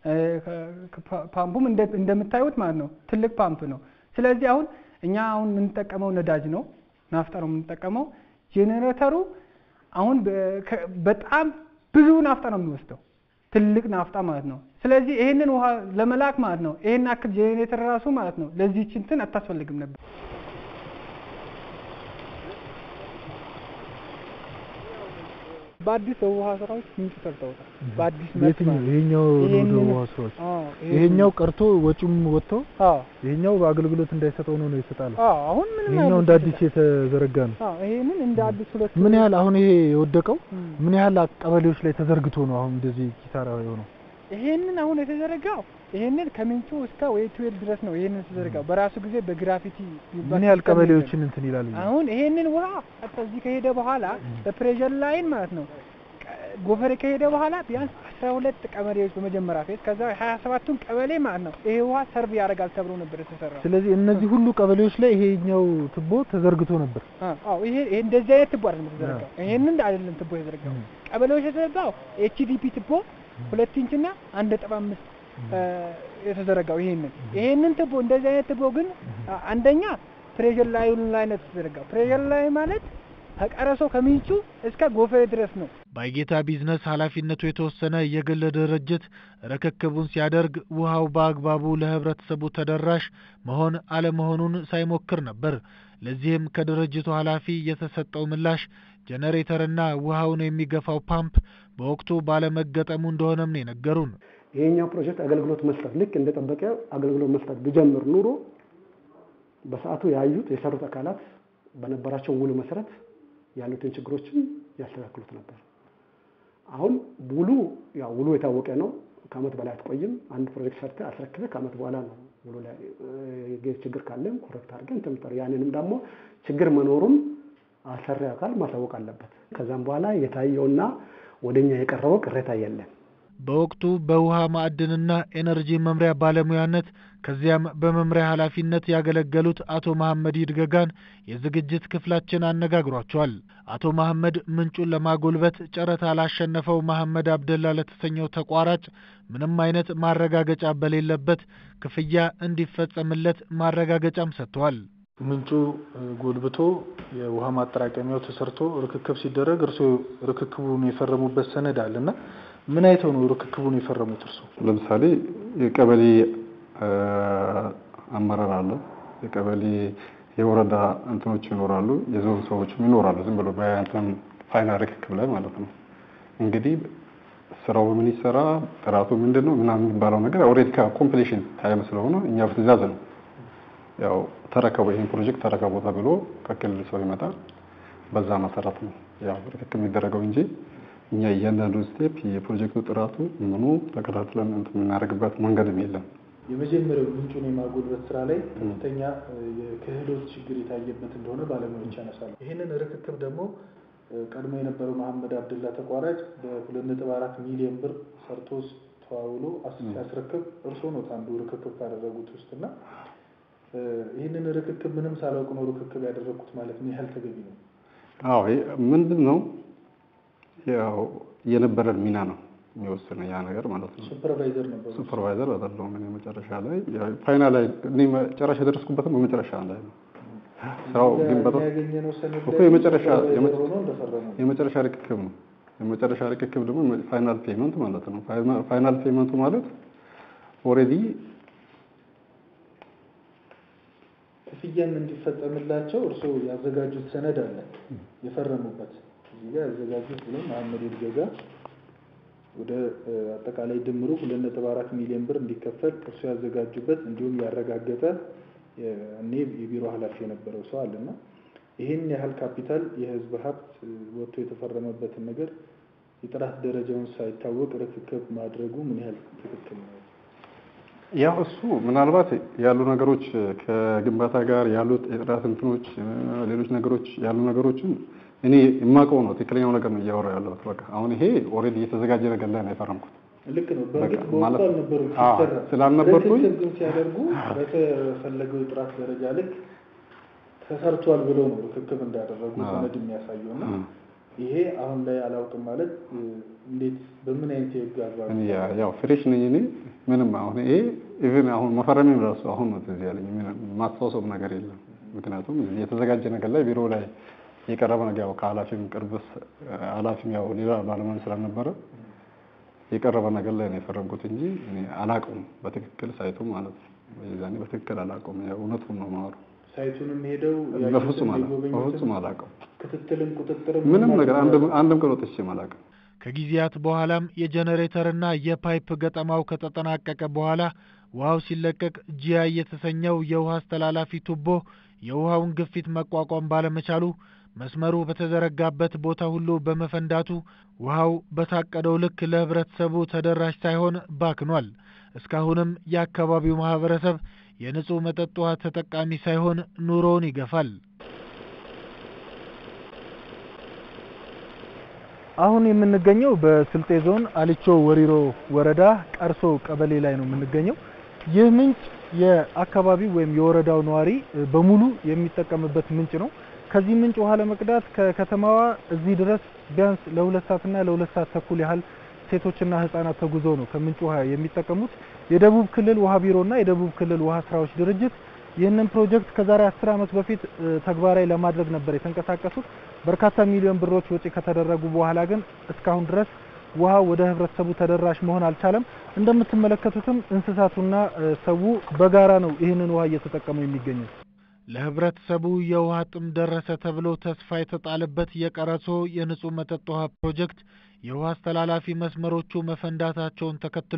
ፓምፑም እንደምታዩት ማለት ነው ትልቅ ፓምፕ ነው። ስለዚህ አሁን እኛ አሁን የምንጠቀመው ነዳጅ ነው፣ ናፍጣ ነው የምንጠቀመው። ጄኔሬተሩ አሁን በጣም ብዙ ናፍጣ ነው የሚወስደው፣ ትልቅ ናፍጣ ማለት ነው። ስለዚህ ይሄንን ውሃ ለመላክ ማለት ነው ይሄን አክል ጄኔሬተር ራሱ ማለት ነው ለዚህች እንትን አታስፈልግም ነበር። በአዲስ የውሃ ስራዎች ምንጭ ሰርተውታል። በአዲስ መልክ የትኛው ማለት ነው። ይሄኛው ነው ይሄንን- ውሃ ስራዎች አዎ፣ ይሄኛው ቀርቶ ወጪውም ወጥቶ አዎ ይሄኛው በአገልግሎት እንዳይሰጠው ነው ነው የተጣለው። አዎ አሁን ምንም ይሄኛው አይነት እንደ አዲስ የተዘረጋ ነው። አዎ ይሄንን እንደ አዲስ ሁለት ምን ያህል አሁን ይሄ የወደቀው እም። ምን ያህል ቀበሌዎች ላይ ተዘርግቶ ነው አሁን እንደዚህ ኪሳራ የሆነው? ይሄንን አሁን የተዘረጋው ይሄንን ከምንጩ እስከ ወይ ትዌል ድረስ ነው። ይሄንን የተዘረጋው በራሱ ጊዜ በግራፊቲ የሚባል ምን ያህል ሲስተም ነው ቀበሌዎችን እንትን ይላል? አሁን ይሄንን ውሃ ቀጥታ እዚህ ከሄደ በኋላ በፕሬሸር ላይን ማለት ነው ቀ- ጎፈሬ ከሄደ በኋላ ቢያንስ አስራ ሁለት ቀበሌዎች በመጀመሪያ ፌዝ ከዛ ሀያ ሰባቱን ቀበሌ ማለት ነው ይሄ ውሃ ሰርቭ ያደርጋል ተብሎ ነበር የተሰራው። ስለዚህ እነዚህ ሁሉ ቀበሌዎች ላይ ይሄኛው ቱቦ ተዘርግቶ ነበር። አ- አዎ ይሄ ይሄ እንደዚህ አይነት ቱቦ አይደለም የተዘረጋው። ይሄንን አይደለም ቱቦ የተዘረጋው። ቀበሌዎች የተዘረጋው ኤችዲፒ ቱቦ ሁለት ኢንች እና አንድ ነጥብ አምስት እ፣ የተዘረጋው ይሄንን ይሄንን ቱቦ እንደዚህ አይነት ቱቦ ግን አ- አንደኛ ፕሬሸር ላይኑ ላይ ነው የተዘረጋው። ፕሬሸር ላይ ማለት ከቀረሶ ከምንጩ እስከ ጎፈሬ ድረስ ነው። ባይጌታ ቢዝነስ ኃላፊነቱ የተወሰነ የግል ድርጅት ርክክቡን ሲያደርግ ውሃው በአግባቡ ለህብረተሰቡ ተደራሽ መሆን አለመሆኑን ሳይሞክር ነበር። ለዚህም ከድርጅቱ ኃላፊ የተሰጠው ምላሽ ጄኔሬተርና ውሃውን የሚገፋው ፓምፕ በወቅቱ ባለመገጠሙ እንደሆነም ነው የነገሩን። ይሄኛው ፕሮጀክት አገልግሎት መስጠት ልክ እንደጠበቀ አገልግሎት መስጠት ቢጀምር ኑሮ በሰዓቱ ያዩት የሰሩት አካላት በነበራቸው ውል መሰረት ያሉትን ችግሮችን ያስተካክሉት ነበር። አሁን ውሉ ያው ውሉ የታወቀ ነው። ከአመት በላይ አትቆይም። አንድ ፕሮጀክት ሰርተ አስረክበ ከአመት በኋላ ነው ውሉ ላይ እ፣ ችግር ካለም ኮረክት አድርገን እንትን የምትጠራው። ያንንም ደግሞ ችግር መኖሩን አሰሪ አካል ማሳወቅ አለበት። ከዛም በኋላ የታየውና ወደኛ የቀረበው ቅሬታ የለም። በወቅቱ በውሃ ማዕድንና ኤነርጂ መምሪያ ባለሙያነት ከዚያም በመምሪያ ኃላፊነት ያገለገሉት አቶ መሐመድ ይድገጋን የዝግጅት ክፍላችን አነጋግሯቸዋል። አቶ መሐመድ ምንጩን ለማጎልበት ጨረታ ላሸነፈው መሐመድ አብደላ ለተሰኘው ተቋራጭ ምንም አይነት ማረጋገጫ በሌለበት ክፍያ እንዲፈጸምለት ማረጋገጫም ሰጥተዋል። ምንጩ እ፣ ጎልብቶ የውሃ ማጠራቀሚያው ተሰርቶ ርክክብ ሲደረግ እርስዎ ርክክቡን የፈረሙበት ሰነድ አለ እና ምን አይተው ነው ርክክቡን የፈረሙት እርስዎ? ለምሳሌ የቀበሌ እ፣ አመራር አለ፣ የቀበሌ የወረዳ እንትኖች ይኖራሉ፣ የዞን ሰዎችም ይኖራሉ። ዝም ብሎ በእንትን ፋይናል ርክክብ ላይ ማለት ነው። እንግዲህ ስራው ምን ይሰራ ጥራቱ ምንድን ነው ምናምን የሚባለው ነገር ኦልሬዲ ከኮምፕሌሽን ታይም ስለሆነ እኛ በትእዛዝ ነው ያው ተረከቡ ይህን ፕሮጀክት ተረከቡ ተብሎ ከክልል ሰው ይመጣል። በዛ መሰረት ነው ያው ርክክብ የሚደረገው እንጂ እኛ እያንዳንዱ ስቴፕ የፕሮጀክቱ ጥራቱ ምኑ ተከታትለን እንትን የምናደርግበት መንገድም የለም። የመጀመሪያው ምንጩን የማጎልበት ስራ ላይ ከፍተኛ እ፣ የክህሎት ችግር የታየበት እንደሆነ ባለሙያዎች ያነሳሉ። ይህንን ርክክብ ደግሞ እ፣ ቀድሞ የነበረው መሐመድ አብደላ ተቋራጭ በሁለት ነጥብ አራት ሚሊዮን ብር ሰርቶ ተዋውሎ አስ- ሲያስረክብ እርስዎ ነው አንዱ ርክክብ ካደረጉት ውስጥ እና እ፣ ይህንን ርክክብ ምንም ሳላውቅ ነው ርክክብ ያደረግኩት ማለት ምን ያህል ተገቢ ነው? አዎ ይሄ ምንድን ነው ያው የነበረን ሚና ነው የሚወስነው ያ ነገር ማለት ነው። ሱፐርቫይዘር ነበሩ። ሱፐርቫይዘር አይደለሁም እኔ መጨረሻ ላይ ያው ፋይናል ላይ እኔ መጨረሻ የደረስኩበትም በመጨረሻ ላይ ነው። ስራው ግን በጣም ያገኘነው ሰነድ እኮ ላይ የመጨረሻ ሱፐርቫይዘር ሆነው እንደፈረሙ የመጨረሻ ርክክብ ነው። የመጨረሻ ርክክብ ደግሞ ፋይናል ፔመንት ማለት ነው። ፋይናል ፔመንቱ ማለት ኦልሬዲ ክፍያም እንዲፈጸምላቸው እርስዎ ያዘጋጁት ሰነድ አለ የፈረሙበት እዚህ ጋር ያዘጋጁት ብሎ መሐመድ ይድገጋ ወደ እ፣ አጠቃላይ ድምሩ ሁለት ነጥብ አራት ሚሊዮን ብር እንዲከፈል እርስዎ ያዘጋጁበት እንዲሁም ያረጋገጠ የ- እኔ የቢሮ ኃላፊ የነበረው ሰው አለና ይህን ያህል ካፒታል የህዝብ ሀብት እ፣ ወጥቶ የተፈረመበትን ነገር የጥራት ደረጃውን ሳይታወቅ ርክክብ ማድረጉ ምን ያህል ትክክል ነው? ያው እሱ ምናልባት ያሉ ነገሮች ከግንባታ ጋር ያሉት የጥራት እንትኖች እ፣ ሌሎች ነገሮች ያሉ ነገሮችን እኔ የማውቀው ነው ትክክለኛው ነገር ነው እያወራ ያለሁት። በቃ አሁን ይሄ ኦልሬዲ የተዘጋጀ ነገር ላይ ነው የፈረምኩት። ልክ ነው። በእርግጥ በቃ በወቅቱ ማለት- አልነበሩም አዎ፣ ሲሰራ ስላልነበርኩኝ ርክክብ ግን ሲያደርጉ በተፈለገው የጥራት ደረጃ ልክ ተሰርቷል ብለው ነው ርክክብ እንዳደረጉ አዎ። ሰነድ የሚያሳየው እና እ። ይሄ አሁን ላይ አላውቅም ማለት እ፣ እንዴት በምን አይነት የህግ አግባብ እኔ ያ- ያው ፍሬሽ ነኝ እኔ ምንም አሁን ይሄ ኢቭን አሁን መፈረሜም ራሱ አሁን ነው ትዝ ያለኝ ምንም ማስታወሰው ነገር የለም። ምክንያቱም እዚህ የተዘጋጀ ነገር ላይ ቢሮ ላይ የቀረበ ነገር ያው ከኃላፊም ቅርብ ስ- ኃላፊም ያው ሌላ ባለሙያ ስላልነበረ የቀረበ ነገር ላይ ነው የፈረምኩት እንጂ እኔ አላውቀውም በትክክል ሳይቱ ማለት ነው። የዛኔ በትክክል አላውቀውም። ያው እውነቱን ነው የማወራው። ሳይቱንም ሄደው በፍጹም ያዩትን አላ- የጎበኙትን በፍጹም አላውቀውም። ክትትልም ቁጥጥርም ምንም ነገር አንድም አንድም ቀን ወጥቼ አላውቅም። ከጊዜያት በኋላም የጄኔሬተርና የፓይፕ ገጠማው ከተጠናቀቀ በኋላ ውሃው ሲለቀቅ ጂአይ የተሰኘው የውሃ አስተላላፊ ቱቦ የውሃውን ግፊት መቋቋም ባለመቻሉ መስመሩ በተዘረጋበት ቦታ ሁሉ በመፈንዳቱ ውሃው በታቀደው ልክ ለህብረተሰቡ ተደራሽ ሳይሆን ባክኗል። እስካሁንም የአካባቢው ማህበረሰብ የንጹህ መጠጥ ውሃ ተጠቃሚ ሳይሆን ኑሮውን ይገፋል። አሁን የምንገኘው በስልጤ ዞን አሊቾ ወሪሮ ወረዳ ቀርሶ ቀበሌ ላይ ነው የምንገኘው። ይህ ምንጭ የአካባቢው ወይም የወረዳው ነዋሪ በሙሉ የሚጠቀምበት ምንጭ ነው። ከዚህ ምንጭ ውሃ ለመቅዳት ከከተማዋ እዚህ ድረስ ቢያንስ ለሁለት ሰዓትና ለሁለት ሰዓት ተኩል ያህል ሴቶችና ህጻናት ተጉዘው ነው ከምንጭ ውሃ የሚጠቀሙት። የደቡብ ክልል ውሃ ቢሮና የደቡብ ክልል ውሃ ስራዎች ድርጅት ይህንን ፕሮጀክት ከዛሬ አስር ዓመት በፊት ተግባራዊ ለማድረግ ነበር የተንቀሳቀሱት። በርካታ ሚሊዮን ብሮች ወጪ ከተደረጉ በኋላ ግን እስካሁን ድረስ ውሃ ወደ ህብረተሰቡ ተደራሽ መሆን አልቻለም። እንደምትመለከቱትም እንስሳቱና ሰው በጋራ ነው ይህንን ውሃ እየተጠቀሙ የሚገኙት። ለህብረተሰቡ የውሃ ጥም ደረሰ ተብሎ ተስፋ የተጣለበት የቀረሶ የንጹህ መጠጥ ውሃ ፕሮጀክት የውሃ አስተላላፊ መስመሮቹ መፈንዳታቸውን ተከትሎ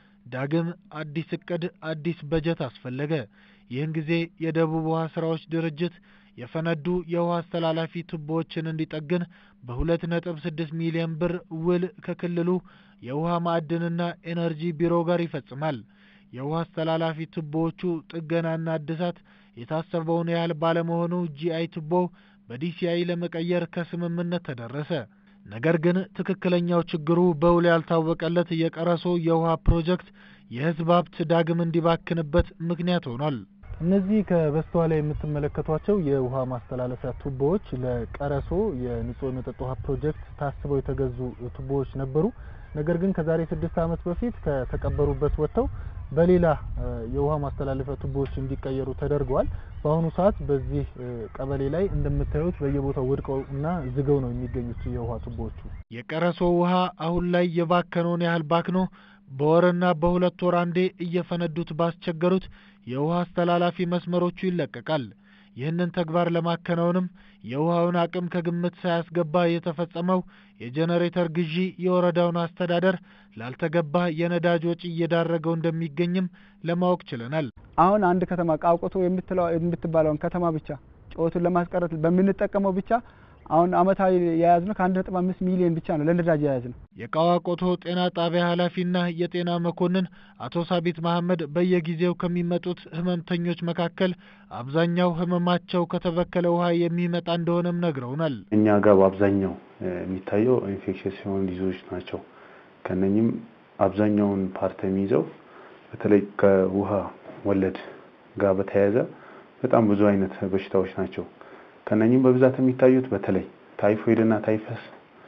ዳግም አዲስ እቅድ፣ አዲስ በጀት አስፈለገ። ይህን ጊዜ የደቡብ ውሃ ስራዎች ድርጅት የፈነዱ የውሃ አስተላላፊ ቱቦዎችን እንዲጠግን በሁለት ነጥብ ስድስት ሚሊዮን ብር ውል ከክልሉ የውሃ ማዕድንና ኤነርጂ ቢሮ ጋር ይፈጽማል። የውሃ አስተላላፊ ቱቦዎቹ ጥገናና እድሳት የታሰበውን ያህል ባለመሆኑ ጂአይ ቱቦ በዲሲአይ ለመቀየር ከስምምነት ተደረሰ። ነገር ግን ትክክለኛው ችግሩ በውል ያልታወቀለት የቀረሶ የውሃ ፕሮጀክት የህዝብ ሀብት ዳግም እንዲባክንበት ምክንያት ሆኗል። እነዚህ ከበስተኋላ የምትመለከቷቸው የውሃ ማስተላለፊያ ቱቦዎች ለቀረሶ የንጹህ የመጠጥ ውሃ ፕሮጀክት ታስበው የተገዙ ቱቦዎች ነበሩ። ነገር ግን ከዛሬ ስድስት ዓመት በፊት ከተቀበሩበት ወጥተው በሌላ የውሃ ማስተላለፊያ ቱቦዎች እንዲቀየሩ ተደርገዋል። በአሁኑ ሰዓት በዚህ ቀበሌ ላይ እንደምታዩት በየቦታው ወድቀው እና ዝገው ነው የሚገኙት የውሃ ቱቦዎቹ። የቀረሶ ውሃ አሁን ላይ የባከነውን ያህል ባክኖ በወርና በሁለት ወር አንዴ እየፈነዱት ባስቸገሩት የውሃ አስተላላፊ መስመሮቹ ይለቀቃል። ይህንን ተግባር ለማከናወንም የውሃውን አቅም ከግምት ሳያስገባ የተፈጸመው የጄኔሬተር ግዢ የወረዳውን አስተዳደር ላልተገባ የነዳጅ ወጪ እየዳረገው እንደሚገኝም ለማወቅ ችለናል። አሁን አንድ ከተማ ቃውቆቶ የምትባለውን ከተማ ብቻ ጩኸቱን ለማስቀረት በምንጠቀመው ብቻ አሁን አመታዊ የያዝነው ከአንድ ነጥብ አምስት ሚሊዮን ብቻ ነው ለነዳጅ የያዝነው። የቃዋቆቶ ጤና ጣቢያ ኃላፊና የጤና መኮንን አቶ ሳቢት መሐመድ በየጊዜው ከሚመጡት ህመምተኞች መካከል አብዛኛው ህመማቸው ከተበከለ ውሃ የሚመጣ እንደሆነም ነግረውናል። እኛ ጋር በአብዛኛው የሚታየው ኢንፌክሽስ የሆኑ ዲዞች ናቸው። ከነኝም አብዛኛውን ፓርት የሚይዘው በተለይ ከውሃ ወለድ ጋር በተያያዘ በጣም ብዙ አይነት በሽታዎች ናቸው። ከነኝም በብዛት የሚታዩት በተለይ ታይፎይድ እና ታይፈስ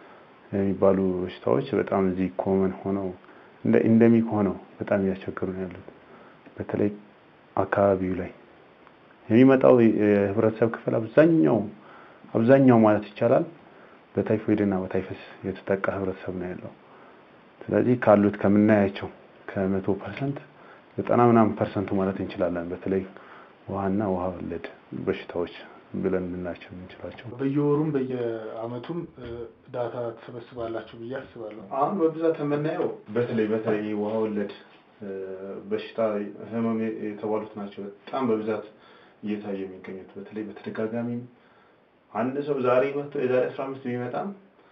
የሚባሉ በሽታዎች በጣም እዚህ ኮመን ሆነው እንደ ኢንደሚክ ሆነው በጣም እያስቸገሩ ነው ያሉት። በተለይ አካባቢው ላይ የሚመጣው የህብረተሰብ ክፍል አብዛኛው አብዛኛው ማለት ይቻላል በታይፎይድ እና በታይፈስ የተጠቃ ህብረተሰብ ነው ያለው። ስለዚህ ካሉት ከምናያቸው ከመቶ ፐርሰንት ዘጠና ምናምን ፐርሰንቱ ማለት እንችላለን በተለይ ውሃና ውሃ ወለድ በሽታዎች ብለን ልናቸው የምንችላቸው በየወሩም በየአመቱም ዳታ ትሰበስባላችሁ ብዬ አስባለሁ። አሁን በብዛት የምናየው በተለይ በተለይ ውሃ ወለድ በሽታ ህመም የተባሉት ናቸው በጣም በብዛት እየታዩ የሚገኙት። በተለይ በተደጋጋሚም አንድ ሰው ዛሬ መጥቶ የዛሬ አስራ አምስት ቢመጣም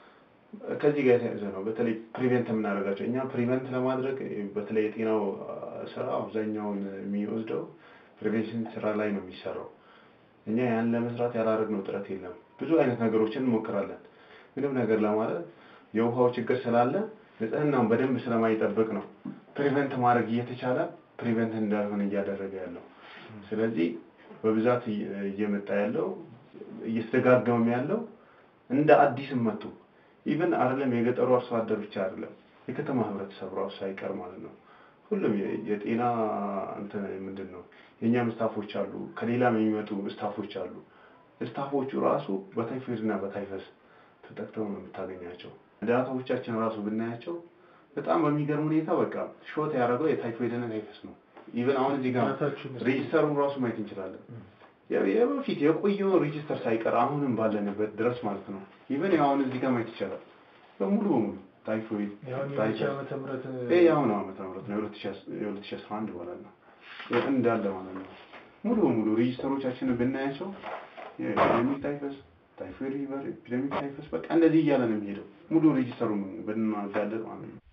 ከዚህ ጋር የተያዘ ነው። በተለይ ፕሪቨንት የምናደርጋቸው እኛ ፕሪቨንት ለማድረግ በተለይ የጤናው ስራ አብዛኛውን የሚወስደው ፕሪቬንሽን ስራ ላይ ነው የሚሰራው። እኛ ያን ለመስራት ያላደረግነው ጥረት የለም። ብዙ አይነት ነገሮችን እንሞክራለን። ምንም ነገር ለማለት የውሃው ችግር ስላለ ንጽህናውን በደንብ ስለማይጠብቅ ነው ፕሪቨንት ማድረግ እየተቻለ ፕሪቨንት እንዳልሆነ እያደረገ ያለው። ስለዚህ በብዛት እየመጣ ያለው እየተደጋገመም ያለው እንደ አዲስም መጡ ኢቨን አይደለም የገጠሩ አርሶ አደር ብቻ አይደለም የከተማ ህብረተሰብ ራሱ ሳይቀር ማለት ነው። ሁሉም የጤና እንትን ምንድን ነው የእኛም ስታፎች አሉ፣ ከሌላም የሚመጡ ስታፎች አሉ። ስታፎቹ ራሱ በታይፎይድ እና በታይፈስ ተጠቅተው ነው የምታገኛቸው። ዳታዎቻችን ራሱ ብናያቸው በጣም በሚገርም ሁኔታ በቃ ሾት ያደረገው የታይፎይድ እና ታይፈስ ነው። ኢቨን አሁን እዚህ ጋር ሬጅስተሩን ራሱ ማየት እንችላለን። የ- የበፊት የቆየውን ሬጂስተር ሳይቀር አሁንም ባለንበት ድረስ ማለት ነው። ኢቨን አሁን እዚህ ጋር ማየት ይቻላል በሙሉ በሙሉ ታይፎይድ ያሁን ታይፈስ የመቼ ዓመተ ምህረት ይሄ የአሁኑ ዓመተ ምህረት ነው የሁለት ሺህ አስራ አንድ ማለት ነው እንዳለ ማለት ነው። ሙሉ በሙሉ ሬጂስተሮቻችንን ብናያቸው የኤፒደሚክ ታይፈስ፣ ታይፎይድ ፊቨር፣ ኤፒደሚክ ታይፈስ በቃ እንደዚህ እያለ ነው የሚሄደው ሙሉ ሬጂስተሩን ብናጋለጥ ማለት ነው።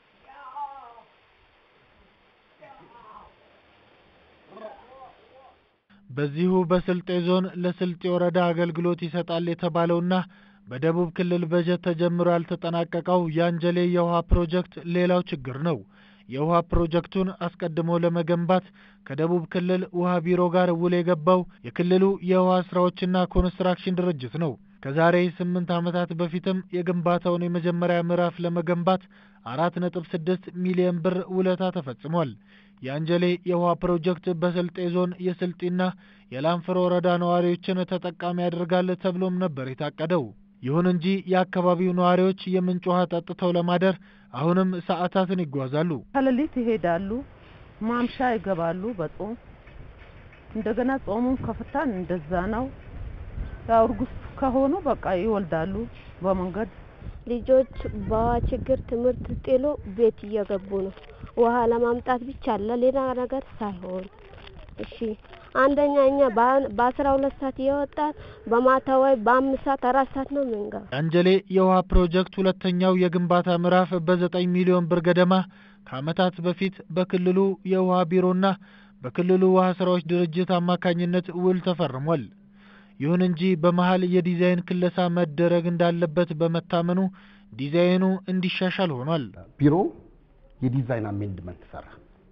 በዚሁ በስልጤ ዞን ለስልጤ ወረዳ አገልግሎት ይሰጣል የተባለውና በደቡብ ክልል በጀት ተጀምሮ ያልተጠናቀቀው የአንጀሌ የውሃ ፕሮጀክት ሌላው ችግር ነው። የውሃ ፕሮጀክቱን አስቀድሞ ለመገንባት ከደቡብ ክልል ውሃ ቢሮ ጋር ውል የገባው የክልሉ የውሃ ስራዎችና ኮንስትራክሽን ድርጅት ነው። ከዛሬ ስምንት ዓመታት በፊትም የግንባታውን የመጀመሪያ ምዕራፍ ለመገንባት አራት ነጥብ ስድስት ሚሊዮን ብር ውለታ ተፈጽሟል። የአንጀሌ የውሃ ፕሮጀክት በስልጤ ዞን የስልጢና የላንፍሮ ወረዳ ነዋሪዎችን ተጠቃሚ ያደርጋል ተብሎም ነበር የታቀደው። ይሁን እንጂ የአካባቢው ነዋሪዎች የምንጭ ውሃ ጠጥተው ለማደር አሁንም ሰዓታትን ይጓዛሉ። ከሌሊት ይሄዳሉ፣ ማምሻ ይገባሉ በጾም እንደገና ጾሙን ከፍታን እንደዛ ነው። ያው እርጉዝ ከሆኑ በቃ ይወልዳሉ በመንገድ ልጆች በውሃ ችግር ትምህርት ጥሎ ቤት እየገቡ ነው። ውሃ ለማምጣት ብቻ ለሌላ ነገር ሳይሆን እሺ አንደኛ እኛ በአስራ ሁለት ሰዓት እየወጣን በማታ ወይ በአምስት ሰዓት አራት ሰዓት ነው የምንገባ። የአንጀሌ የውሃ ፕሮጀክት ሁለተኛው የግንባታ ምዕራፍ በዘጠኝ ሚሊዮን ብር ገደማ ከዓመታት በፊት በክልሉ የውሃ ቢሮና በክልሉ ውሃ ስራዎች ድርጅት አማካኝነት ውል ተፈርሟል። ይሁን እንጂ በመሀል የዲዛይን ክለሳ መደረግ እንዳለበት በመታመኑ ዲዛይኑ እንዲሻሻል ሆኗል። ቢሮ የዲዛይን አሜንድመንት ሰራ።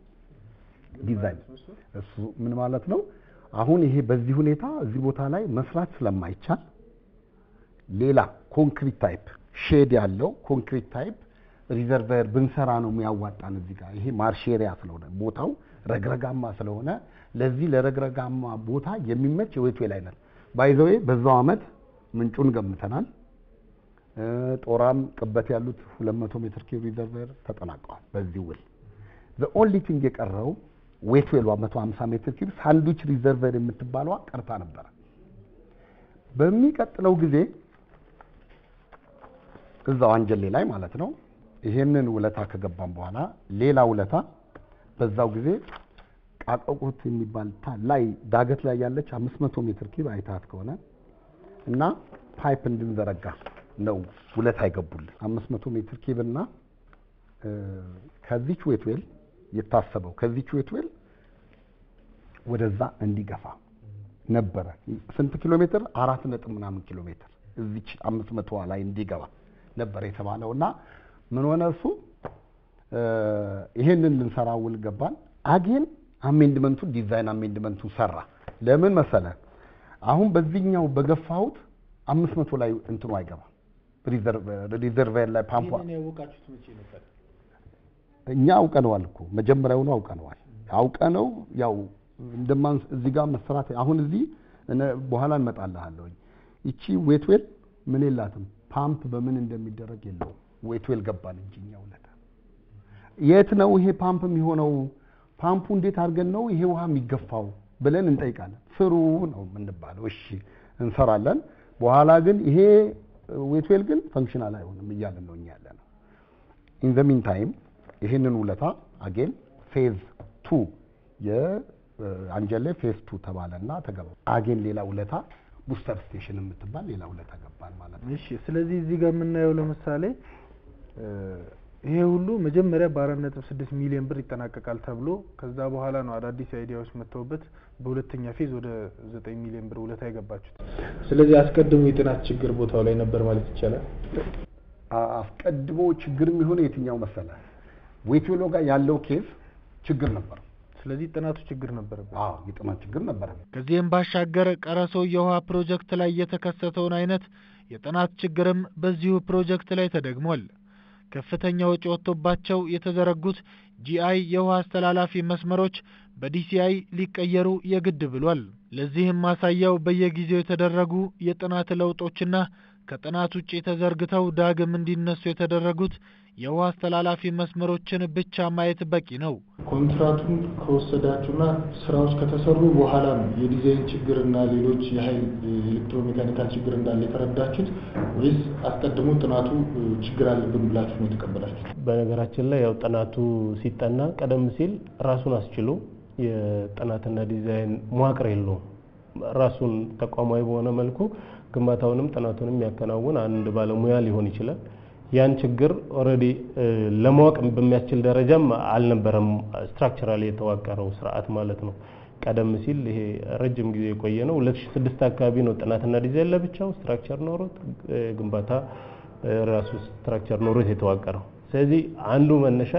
ዲዛይን እሱ ምን ማለት ነው? አሁን ይሄ በዚህ ሁኔታ እዚህ ቦታ ላይ መስራት ስለማይቻል ሌላ ኮንክሪት ታይፕ ሼድ ያለው ኮንክሪት ታይፕ ሪዘርቨር ብንሰራ ነው የሚያዋጣን። እዚህ ጋር ይሄ ማርሽ ኤሪያ ስለሆነ ቦታው ረግረጋማ ስለሆነ ለዚህ ለረግረጋማ ቦታ የሚመች የዌትዌል አይነት ባይዘዌ በዛው አመት ምንጩን ገምተናል። ጦራም ቅበት ያሉት 200 ሜትር ኪዩብ ሪዘርቨር ተጠናቀዋል በዚህ ውል። ዘ ኦንሊ ቲንግ የቀረው ዌትዌሏ 150 ሜትር ኪዩብ ሳንድዊች ሪዘርቨር የምትባለዋ ቀርታ ነበረ። በሚቀጥለው ጊዜ እዛው አንጀሌ ላይ ማለት ነው ይሄንን ውለታ ከገባም በኋላ ሌላ ውለታ በዛው ጊዜ ቃቀቁት የሚባል ላይ ዳገት ላይ ያለች 500 ሜትር ኪዩብ አይታት ከሆነ እና ፓይፕ እንድንዘረጋ ነው ውለታ አይገቡልን 500 ሜትር ኪዩብ እና ከዚች ዌትዌል የታሰበው ከዚች ዌትዌል ወደዛ እንዲገፋ ነበረ። ስንት ኪሎ ሜትር? አራት ነጥብ ምናምን ኪሎ ሜትር እዚች 500 ላይ እንዲገባ ነበር የተባለው እና ምን ሆነ እሱ ይሄንን ልንሰራ ውል ገባን። አጌን አሜንድመንቱ ዲዛይን አሜንድመንቱ ሰራ። ለምን መሰለ? አሁን በዚህኛው በገፋሁት አምስት መቶ ላይ እንትኑ አይገባም። ሪዘርቫየር ላይ ፓምፖ ይህንን ያወቃችሁት መቼ ነበር? እኛ አውቀነዋል እኮ መጀመሪያውኑ አውቀነዋል። አውቀነው ያው እንደማን እዚህ ጋር መሰራት አሁን እዚህ በኋላ እንመጣልሃለሁኝ። ይቺ ዌትዌል ምን የላትም ፓምፕ በምን እንደሚደረግ የለውም። ዌትዌል ገባን እንጂ እኛ ውለታ የት ነው ይሄ ፓምፕ የሚሆነው? ፓምፑ እንዴት አድርገን ነው ይሄ ውሃ የሚገፋው ብለን እንጠይቃለን። ስሩ ነው የምንባለው። እሺ እንሰራለን። በኋላ ግን ይሄ ዌትዌል ግን ፈንክሽናል አይሆንም እያለን ነው እኛ ያለ ነው። ኢን ዘ ሚን ታይም ይሄንን ውለታ አጌን ፌዝ ቱ የአንጀሌ ፌዝ ቱ ተባለና ተገባ። አጌን ሌላ ውለታ ቡስተር ስቴሽን የምትባል ሌላ ውለታ ገባን ማለት ነው። እሺ ስለዚህ እዚህ ጋር የምናየው ለምሳሌ ይሄ ሁሉ መጀመሪያ በአራት ነጥብ ስድስት ሚሊዮን ብር ይጠናቀቃል ተብሎ ከዛ በኋላ ነው አዳዲስ አይዲያዎች መጥተውበት በሁለተኛ ፌዝ ወደ ዘጠኝ ሚሊዮን ብር ውለታ የገባችሁት። ስለዚህ አስቀድሞ የጥናት ችግር ቦታው ላይ ነበር ማለት ይቻላል። አስቀድሞ ችግር የሚሆነው የትኛው መሰለ? ዌትዌሎ ጋር ያለው ኬዝ ችግር ነበር። ስለዚህ ጥናቱ ችግር ነበረበት። አዎ የጥናት ችግር ነበረ። ከዚህም ባሻገር ቀረሶ የውሃ ፕሮጀክት ላይ የተከሰተውን አይነት የጥናት ችግርም በዚሁ ፕሮጀክት ላይ ተደግሟል። ከፍተኛ ወጪ ወጥቶባቸው የተዘረጉት ጂአይ የውሃ አስተላላፊ መስመሮች በዲሲአይ ሊቀየሩ የግድ ብሏል። ለዚህም ማሳያው በየጊዜው የተደረጉ የጥናት ለውጦችና ከጥናት ውጪ ተዘርግተው ዳግም እንዲነሱ የተደረጉት የውሃ አስተላላፊ መስመሮችን ብቻ ማየት በቂ ነው። ኮንትራቱን ከወሰዳችሁና ስራዎች ከተሰሩ በኋላ ነው የዲዛይን ችግርና ሌሎች የኃይል ኤሌክትሮሜካኒካል ችግር እንዳለ የተረዳችሁት ወይስ አስቀድሞ ጥናቱ ችግር አለብን ብላችሁ ነው የተቀበላችሁት? በነገራችን ላይ ያው ጥናቱ ሲጠና ቀደም ሲል ራሱን አስችሎ የጥናትና ዲዛይን መዋቅር የለውም። ራሱን ተቋማዊ በሆነ መልኩ ግንባታውንም ጥናቱንም የሚያከናውን አንድ ባለሙያ ሊሆን ይችላል። ያን ችግር ኦልሬዲ ለማወቅ በሚያስችል ደረጃም አልነበረም ስትራክቸራሊ የተዋቀረው ስርዓት ማለት ነው። ቀደም ሲል ይሄ ረጅም ጊዜ የቆየ ነው። 2006 አካባቢ ነው ጥናትና ዲዛይን ለብቻው ስትራክቸር ኖሮት ግንባታ ራሱ ስትራክቸር ኖሮት የተዋቀረው። ስለዚህ አንዱ መነሻ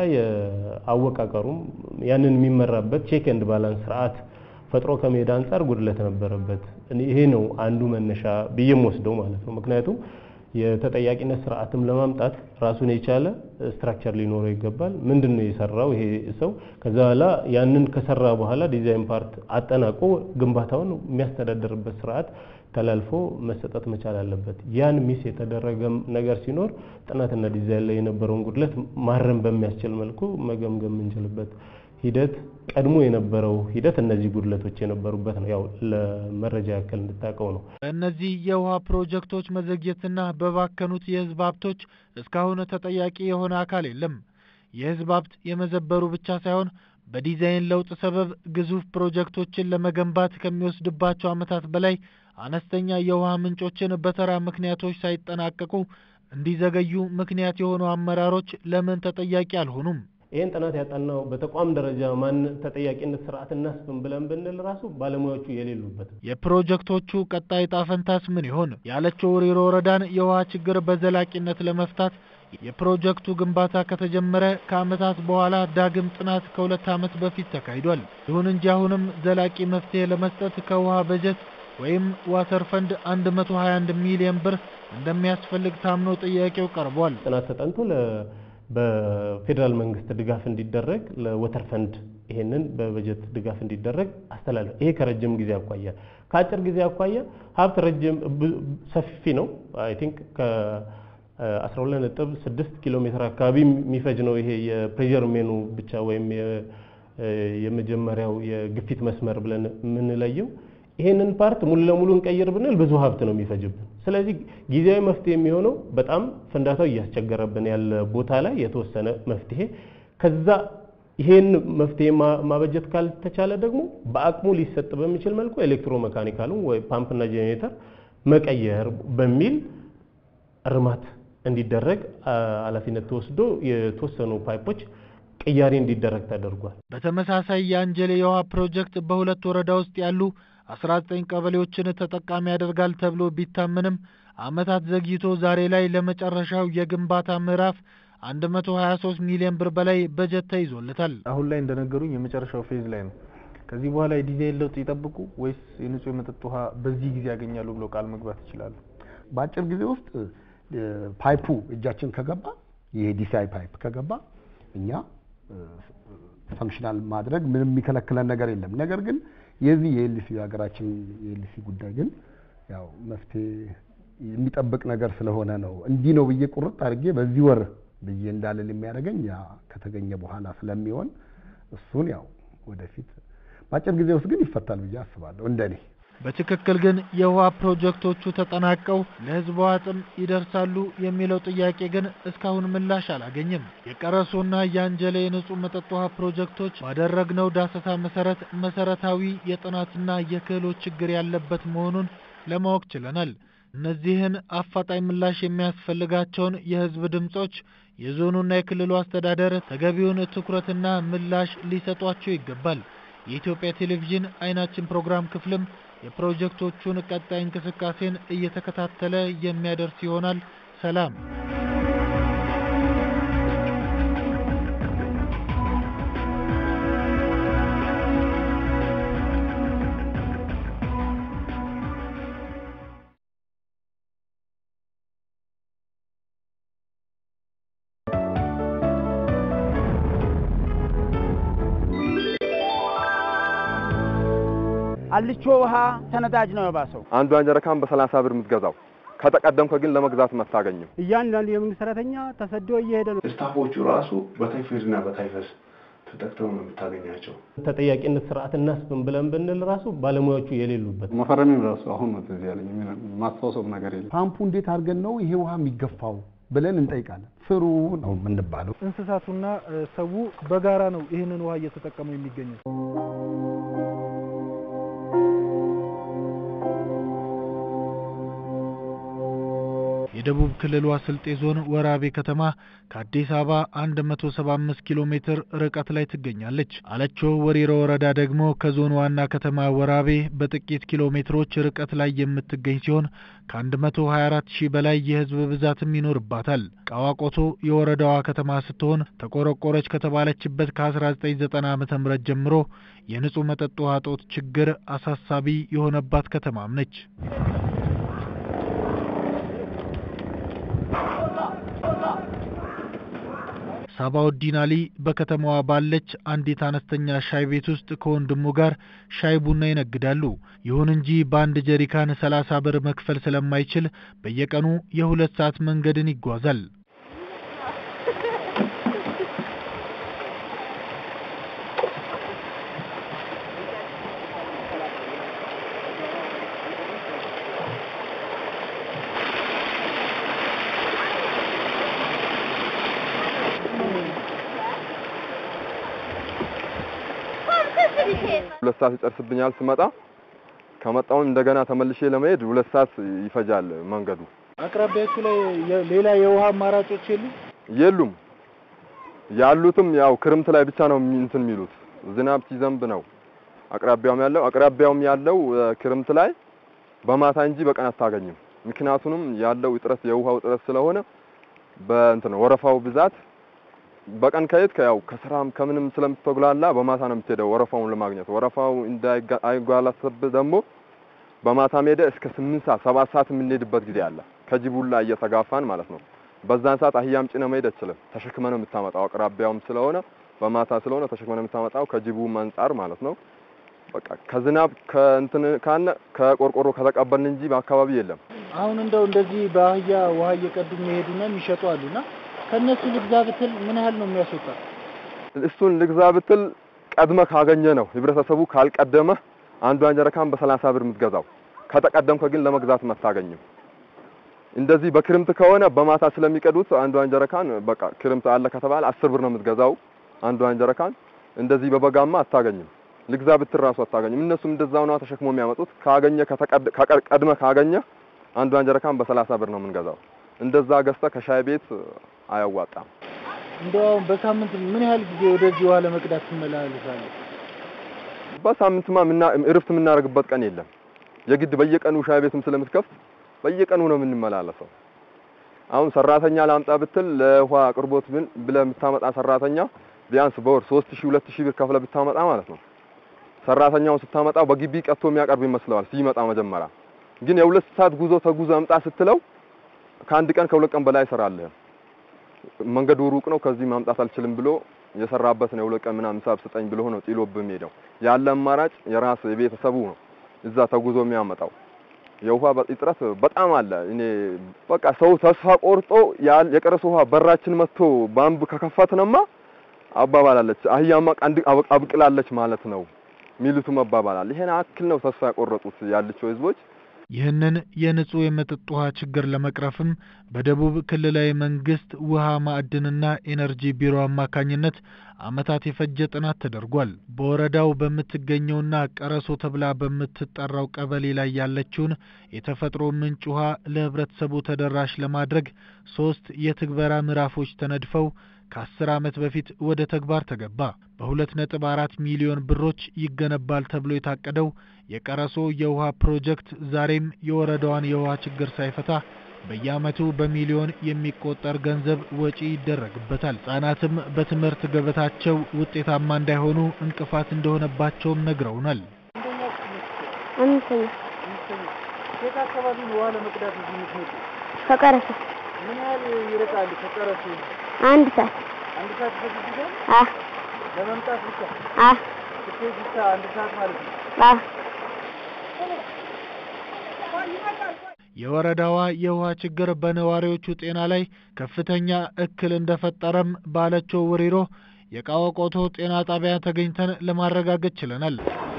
የአወቃቀሩም ያንን የሚመራበት ቼክ ኤንድ ባላንስ ስርዓት ፈጥሮ ከመሄድ አንጻር ጉድለት ነበረበት። ይሄ ነው አንዱ መነሻ ብዬም ወስደው ማለት ነው። ምክንያቱም የተጠያቂነት ስርዓትም ለማምጣት ራሱን የቻለ ስትራክቸር ሊኖረው ይገባል። ምንድን ነው የሰራው ይሄ ሰው? ከዛ በኋላ ያንን ከሰራ በኋላ ዲዛይን ፓርት አጠናቆ ግንባታውን የሚያስተዳድርበት ስርዓት ተላልፎ መሰጠት መቻል አለበት። ያን ሚስ የተደረገ ነገር ሲኖር ጥናትና ዲዛይን ላይ የነበረውን ጉድለት ማረም በሚያስችል መልኩ መገምገም የምንችልበት ሂደት ቀድሞ የነበረው ሂደት እነዚህ ጉድለቶች የነበሩበት ነው። ያው ለመረጃ ያክል እንድታውቀው ነው። በእነዚህ የውሃ ፕሮጀክቶች መዘግየትና በባከኑት የህዝብ ሀብቶች እስካሁን ተጠያቂ የሆነ አካል የለም። የህዝብ ሀብት የመዘበሩ ብቻ ሳይሆን በዲዛይን ለውጥ ሰበብ ግዙፍ ፕሮጀክቶችን ለመገንባት ከሚወስድባቸው ዓመታት በላይ አነስተኛ የውሃ ምንጮችን በተራ ምክንያቶች ሳይጠናቀቁ እንዲዘገዩ ምክንያት የሆኑ አመራሮች ለምን ተጠያቂ አልሆኑም? ይህን ጥናት ያጠናው በተቋም ደረጃ ማን ተጠያቂነት ስርዓት እናስብን ብለን ብንል ራሱ ባለሙያዎቹ የሌሉበት የፕሮጀክቶቹ ቀጣይ ዕጣ ፈንታስ ምን ይሆን? ያለችው ሪሮ ወረዳን የውሃ ችግር በዘላቂነት ለመፍታት የፕሮጀክቱ ግንባታ ከተጀመረ ከዓመታት በኋላ ዳግም ጥናት ከሁለት ዓመት በፊት ተካሂዷል። ይሁን እንጂ አሁንም ዘላቂ መፍትሄ ለመስጠት ከውሃ በጀት ወይም ዋተር ፈንድ 121 ሚሊዮን ብር እንደሚያስፈልግ ታምኖ ጥያቄው ቀርቧል። ጥናት ተጠንቶ በፌዴራል መንግስት ድጋፍ እንዲደረግ ለወተር ፈንድ ይሄንን በበጀት ድጋፍ እንዲደረግ አስተላለፍ። ይሄ ከረጅም ጊዜ አኳያ፣ ከአጭር ጊዜ አኳያ ሀብት ረጅም ሰፊ ነው። አይ ቲንክ ከ12.6 ኪሎ ሜትር አካባቢ የሚፈጅ ነው። ይሄ የፕሬዠር ሜኑ ብቻ ወይም የመጀመሪያው የግፊት መስመር ብለን የምንለየው ይሄንን ፓርት ሙሉ ለሙሉ እንቀይር ብንል ብዙ ሀብት ነው የሚፈጅብን። ስለዚህ ጊዜያዊ መፍትሄ የሚሆነው በጣም ፍንዳታው እያስቸገረብን ያለ ቦታ ላይ የተወሰነ መፍትሄ ከዛ ይሄን መፍትሄ ማበጀት ካልተቻለ ደግሞ በአቅሙ ሊሰጥ በሚችል መልኩ ኤሌክትሮ መካኒካሉ ወይ ፓምፕና ጄኔሬተር መቀየር በሚል እርማት እንዲደረግ ኃላፊነት ተወስዶ የተወሰኑ ፓይፖች ቅያሬ እንዲደረግ ተደርጓል። በተመሳሳይ የአንጀሌ የውሃ ፕሮጀክት በሁለት ወረዳ ውስጥ ያሉ 19 ቀበሌዎችን ተጠቃሚ ያደርጋል ተብሎ ቢታመንም ዓመታት ዘግይቶ ዛሬ ላይ ለመጨረሻው የግንባታ ምዕራፍ 123 ሚሊዮን ብር በላይ በጀት ተይዞለታል። አሁን ላይ እንደነገሩኝ የመጨረሻው ፌዝ ላይ ነው። ከዚህ በኋላ የዲዛይን ለውጥ ይጠብቁ ወይስ የንጹህ የመጠጥ ውሃ በዚህ ጊዜ ያገኛሉ ብለው ቃል መግባት ይችላሉ? በአጭር ጊዜ ውስጥ ፓይፑ እጃችን ከገባ ይሄ ዲሲአይ ፓይፕ ከገባ እኛ ፈንክሽናል ማድረግ ምንም የሚከለክለን ነገር የለም። ነገር ግን የዚህ የኤልሲ የሀገራችን የኤልሲ ጉዳይ ግን ያው መፍትሄ የሚጠብቅ ነገር ስለሆነ ነው። እንዲህ ነው ብዬ ቁርጥ አድርጌ በዚህ ወር ብዬ እንዳልል የሚያደርገኝ ያ ከተገኘ በኋላ ስለሚሆን እሱን ያው ወደፊት በአጭር ጊዜ ውስጥ ግን ይፈታል ብዬ አስባለሁ እንደኔ። በትክክል ግን የውሃ ፕሮጀክቶቹ ተጠናቀው ለሕዝቧ ጥም ይደርሳሉ የሚለው ጥያቄ ግን እስካሁን ምላሽ አላገኘም። የቀረሶና የአንጀሌ የንጹህ መጠጥ ውሃ ፕሮጀክቶች ባደረግነው ዳሰሳ መሰረት መሰረታዊ የጥናትና የክህሎት ችግር ያለበት መሆኑን ለማወቅ ችለናል። እነዚህን አፋጣኝ ምላሽ የሚያስፈልጋቸውን የህዝብ ድምጾች የዞኑና የክልሉ አስተዳደር ተገቢውን ትኩረትና ምላሽ ሊሰጧቸው ይገባል። የኢትዮጵያ ቴሌቪዥን አይናችን ፕሮግራም ክፍልም የፕሮጀክቶቹን ቀጣይ እንቅስቃሴን እየተከታተለ የሚያደርስ ይሆናል። ሰላም። አልቾ ውሃ ተነዳጅ ነው የባሰው። አንዷን ጀረካን በሰላሳ ብር የምትገዛው ከተቀደምከ ግን ለመግዛት አታገኝም። እያንዳንዱ የመንግስት ሰራተኛ ተሰዶ እየሄደ ነው። ስታፎቹ ራሱ በታይፎይድና በታይፈስ ተጠቅተው ነው የምታገኛቸው። ተጠያቂነት ስርዓት እናስብን ብለን ብንል ራሱ ባለሙያዎቹ የሌሉበት መፈረሜም ራሱ አሁን ነው ትዝ ያለኝ። ማስታወሰው ነገር የለም። ፓምፑ እንዴት አድርገን ነው ይሄ ውሃ የሚገፋው ብለን እንጠይቃለን። ስሩ ነው የምንባለው። እንስሳቱና ሰው በጋራ ነው ይህንን ውሃ እየተጠቀሙ የሚገኙት። የደቡብ ክልሏ ስልጤ ዞን ወራቤ ከተማ ከአዲስ አበባ 175 ኪሎ ሜትር ርቀት ላይ ትገኛለች። አለቾ ወሪሮ ወረዳ ደግሞ ከዞን ዋና ከተማ ወራቤ በጥቂት ኪሎ ሜትሮች ርቀት ላይ የምትገኝ ሲሆን ከ124 ሺህ በላይ የህዝብ ብዛትም ይኖርባታል። ቃዋቆቶ የወረዳዋ ከተማ ስትሆን ተቆረቆረች ከተባለችበት ከ1990 ዓ ም ጀምሮ የንጹህ መጠጥ ውሃ እጦት ችግር አሳሳቢ የሆነባት ከተማም ነች። ሳባውዲን አሊ በከተማዋ ባለች አንዲት አነስተኛ ሻይ ቤት ውስጥ ከወንድሙ ጋር ሻይ ቡና ይነግዳሉ። ይሁን እንጂ በአንድ ጀሪካን ሰላሳ ብር መክፈል ስለማይችል በየቀኑ የሁለት ሰዓት መንገድን ይጓዛል። ሁለት ሰዓት ይጨርስብኛል ስመጣ። ከመጣሁም እንደገና ተመልሼ ለመሄድ ሁለት ሰዓት ይፈጃል መንገዱ። አቅራቢያችሁ ላይ የ- ሌላ የውሃ አማራጮች የሉም? የሉም። ያሉትም ያው ክርምት ላይ ብቻ ነው የሚ- እንትን የሚሉት ዝናብ ሲዘንብ ነው አቅራቢያውም ያለው አቅራቢያውም ያለው እ፣ ክርምት ላይ በማታ እንጂ በቀን አታገኝም። ምክንያቱንም ያለው እጥረት የውሃው እጥረት ስለሆነ በእንትን ወረፋው ብዛት በቀን ከየት ያው ከስራም ከምንም ስለምትጉላላ በማታ ነው የምትሄደው ወረፋውን ለማግኘት። ወረፋው እንዳይጓላሰብ ደግሞ በማታ ሄደ እስከ ስምንት ሰዓት ሰባት ሰዓት የምንሄድበት ጊዜ አለ። ከጅቡላ እየተጋፋን ማለት ነው። በዛን ሰዓት አህያም ጭነ መሄድ አትችልም። ተሸክመ ነው የምታመጣው። አቅራቢያውም ስለሆነ በማታ ስለሆነ ተሸክመ ነው የምታመጣው ከጅቡም አንጻር ማለት ነው። በቃ ከዝናብ ከእንትን ካነ ከቆርቆሮ ከተቀበልን እንጂ በአካባቢ የለም። አሁን እንደው እንደዚህ በአህያ ውሃ እየቀዱ የሚሄዱና የሚሸጡ አሉና ከእነሱ ልግዛ ብትል ምን ያህል ነው የሚያስወጣ? እሱን ልግዛ ብትል ቀድመ ካገኘ ነው። ህብረተሰቡ ካልቀደመ አንዷን ጀረካን በሰላሳ ብር የምትገዛው ከተቀደምከ ግን ለመግዛት አታገኝም። እንደዚህ በክርምት ከሆነ በማታ ስለሚቀዱት አንዷን ጀረካን በቃ ክርምት አለ ከተባለ አስር ብር ነው የምትገዛው አንዷን ጀረካን። እንደዚህ በበጋማ አታገኝም። ልግዛ ብትል ራሱ አታገኝም። እነሱም እንደዛው ነው ተሸክሞ የሚያመጡት። ካገኘ ቀድመ ካገኘ አንዷን ጀረካን በሰላሳ ብር ነው የምንገዛው። እንደዛ ገዝተ ከሻይ ቤት አያዋጣም። እንደው አሁን በሳምንት ምን ያህል ጊዜ ወደዚህ ውሃ ለመቅዳት ትመላለሳለህ? በሳምንትማ ምና እረፍት የምናደርግበት ቀን የለም። የግድ በየቀኑ ሻይ ቤትም ስለምትከፍት በየቀኑ ነው የምንመላለሰው። አሁን ሰራተኛ ላምጣ ብትል ለውሃ አቅርቦት ብል ብለህ የምታመጣ ሰራተኛ ቢያንስ በወር 3000 2000 ብር ከፍለ ብታመጣ ማለት ነው። ሰራተኛውን ስታመጣው በግቢ ቀጥቶ የሚያቀርብ ይመስለዋል ሲመጣ መጀመሪያ። ግን የሁለት ሰዓት ጉዞ ተጉዞ አምጣ ስትለው ከአንድ ቀን ከሁለት ቀን በላይ ይሰራልህ። መንገዱ ሩቅ ነው፣ ከዚህ ማምጣት አልችልም ብሎ የሰራበት ነው። የሁለት ቀን ምናምን ሂሳብ ስጠኝ ብሎ ነው ጥሎብህ የሚሄደው። ያለ አማራጭ የራስ የቤተሰቡ ነው እዛ ተጉዞ የሚያመጣው። የውሃ እጥረት በጣም አለ። እኔ በቃ ሰው ተስፋ ቆርጦ የቀረሰ ውሃ በራችን መጥቶ ባምብ ከከፈትንማ አባባላለች አህያማ ቀንድ አብቅላለች ማለት ነው ሚሉትም አባባላል። ይሄን አክል ነው ተስፋ ያቆረጡት ያልቸው ህዝቦች። ይህንን የንጹህ የመጠጥ ውሃ ችግር ለመቅረፍም በደቡብ ክልላዊ መንግስት ውሃ ማዕድንና ኤነርጂ ቢሮ አማካኝነት ዓመታት የፈጀ ጥናት ተደርጓል። በወረዳው በምትገኘውና ቀረሶ ተብላ በምትጠራው ቀበሌ ላይ ያለችውን የተፈጥሮ ምንጭ ውሃ ለህብረተሰቡ ተደራሽ ለማድረግ ሶስት የትግበራ ምዕራፎች ተነድፈው ከአስር ዓመት በፊት ወደ ተግባር ተገባ። በሁለት ነጥብ አራት ሚሊዮን ብሮች ይገነባል ተብሎ የታቀደው የቀረሶ የውሃ ፕሮጀክት ዛሬም የወረዳዋን የውሃ ችግር ሳይፈታ በየዓመቱ በሚሊዮን የሚቆጠር ገንዘብ ወጪ ይደረግበታል። ህጻናትም በትምህርት ገበታቸው ውጤታማ እንዳይሆኑ እንቅፋት እንደሆነባቸውም ነግረውናል። አምስተኛ የት አካባቢ ነው ውሃ ለመቅዳት እዚህ የምትመጡ? ከቀረሰ ምን ያህል ይርቃል ከቀረሱ? አንድ ሰዓት አንድ ሰዓት ይፈጅብሻል? አ ለመምጣት ብቻ አ ስትሄድ ብቻ አንድ ሰዓት ማለት ነው። አ የወረዳዋ የውሃ ችግር በነዋሪዎቹ ጤና ላይ ከፍተኛ እክል እንደፈጠረም ባለችው ውሪሮ የቃወቆቶ ጤና ጣቢያ ተገኝተን ለማረጋገጥ ችለናል።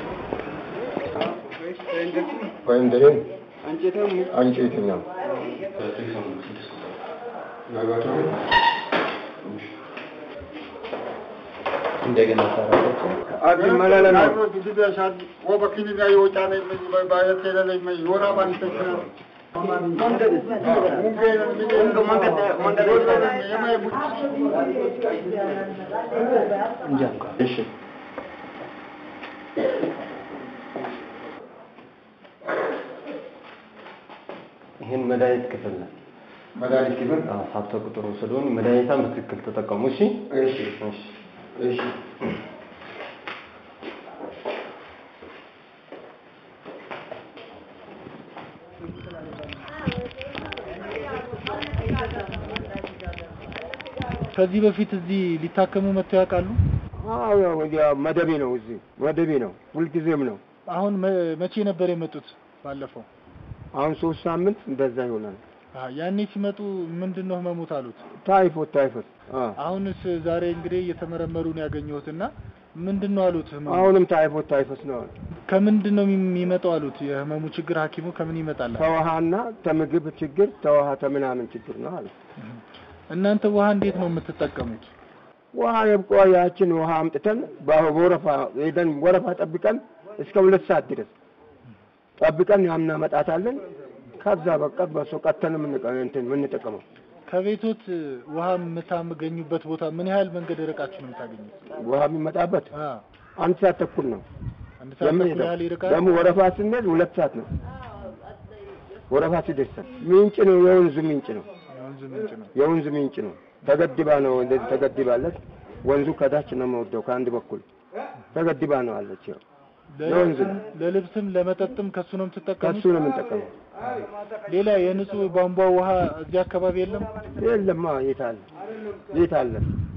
ወይም ደሬ አንጨትኛው እንደገና ሰራለች። አዲ መላለ እሺ ይህን መድኃኒት ክፍል ነው። መድኃኒት ክፍል አዎ፣ ሀብተ ቁጥሩ ስለሆን መድኃኒቷን በትክክል ተጠቀሙ። እሺ እሺ እሺ እሺ ከዚህ በፊት እዚህ ሊታከሙ መጥተው ያውቃሉ? አዎ ያው መደቤ ነው እዚህ መደቤ ነው ሁልጊዜም ነው አሁን መ- መቼ ነበር የመጡት? ባለፈው አሁን ሶስት ሳምንት እንደዛ ይሆናል አሀ፣ ያኔ ሲመጡ ምንድን ነው ህመሙት አሉት? ታይፎት ታይፎት አ አሁንስ ዛሬ እንግዲህ እየተመረመሩ ነው ያገኘሁትና ምንድን ነው አሉት? ህመሙ አሁንም ታይፎት ታይፎት ነው ከምንድን ነው የሚመጣው አሉት? የህመሙ ችግር ሐኪሙ ከምን ይመጣል? ተውሃና ተምግብ ችግር ተውሃ ተምናምን ችግር ነው አለ እናንተ ውሃ እንዴት ነው የምትጠቀሙት? ውሃ የብቆ ያችን ውሃ አምጥተን በወረፋ ሄደን ወረፋ ጠብቀን እስከ ሁለት ሰዓት ድረስ ጠብቀን ያምናመጣታለን። ከዛ በቃ በሱ ቀተን የምንቀ- እንትን የምንጠቀመው ከቤቶት ውሃ የምታገኙበት ቦታ ምን ያህል መንገድ ርቃችሁ ነው የምታገኙት? ውሃ የሚመጣበት አ አንድ ሰዓት ተኩል ነው። አንድ ሰዓት ተኩል የምንሄደው ያህል ይርቃል። ደግሞ ወረፋ ስንሄድ ሁለት ሰዓት ነው። ወረፋ ሲደርሰን ምንጭ ነው፣ የወንዙ ምንጭ ነው። የወንዝ ምንጭ ነው። የወንዝ ምንጭ ነው። ተገድባ ነው እንደዚህ ተገድባለች። ወንዙ ከታች ነው የምወርደው ከአንድ በኩል ተገድባ ነው አለች። ያው የወንዝ ነው። ለልብስም ለመጠጥም ከሱ ነው የምትጠቀሙት? ከሱ ነው የምንጠቀመው። ሌላ የንጹህ ቧንቧ ውሃ እዚህ አካባቢ የለም? የለማ የት አለ የት አለ?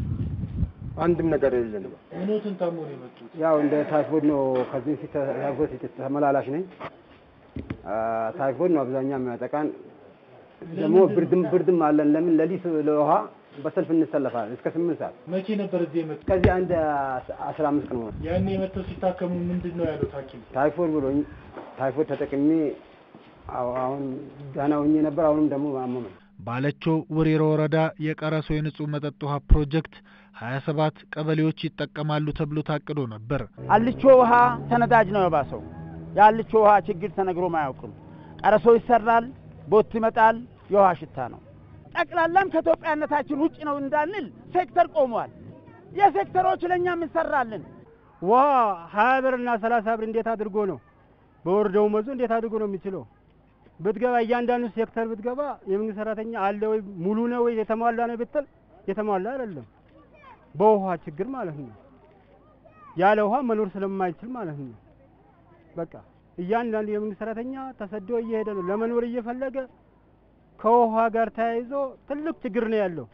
አንድም ነገር የለንም። ምኖትን ታሞ ነው የመጡት? ያው እንደ ታይፎይድ ነው። ከዚህ በፊት ታይፎይድ ተመላላሽ ነኝ። አ፣ ታይፎይድ ነው አብዛኛው የሚያጠቃን። ደግሞ ብርድም ብርድም አለን። ለምን ሌሊት ለውሃ በሰልፍ እንሰለፋለን እስከ ስምንት ሰዓት። መቼ ነበር እዚህ የመጡት? ከዚህ አንድ አስራ አምስት ቀን ሆነ። ያኔ የመጥተው ሲታከሙ ምንድን ነው ያሉት ሐኪም? ታይፎይድ ብሎኝ ታይፎይድ ተጠቅሜ አሁ- አሁን ደህና ሆኜ ነበር። አሁንም ደግሞ አመመኝ። ባለችው ውሪሮ ወረዳ የቀረሶ የንጹህ መጠጥ ውሃ ፕሮጀክት 27 ቀበሌዎች ይጠቀማሉ ተብሎ ታቅዶ ነበር። አልቾ ውሃ ተነዳጅ ነው የባሰው። የአልቾ ውሃ ችግር ተነግሮም አያውቅም። ቀረሶ ይሰራል፣ ቦት ይመጣል፣ የውሃ ሽታ ነው። ጠቅላላም ከኢትዮጵያነታችን ውጭ ነው እንዳንል ሴክተር ቆሟል። የሴክተሮች ለእኛም እንሰራለን። ውሃ ሀያ ብር እና ሰላሳ ብር እንዴት አድርጎ ነው በወር ደመወዙ እንዴት አድርጎ ነው የሚችለው? ብትገባ እያንዳንዱ ሴክተር ብትገባ የመንግስት ሰራተኛ አለ ወይ ሙሉ ነው ወይ የተሟላ ነው ብትል የተሟላ አይደለም። በውሃ ችግር ማለት ነው። ያለ ውሃ መኖር ስለማይችል ማለት ነው። በቃ እያንዳንዱ የመንግስት ሰራተኛ ተሰዶ እየሄደ ነው ለመኖር እየፈለገ ከውሃ ጋር ተያይዞ ትልቅ ችግር ነው ያለው።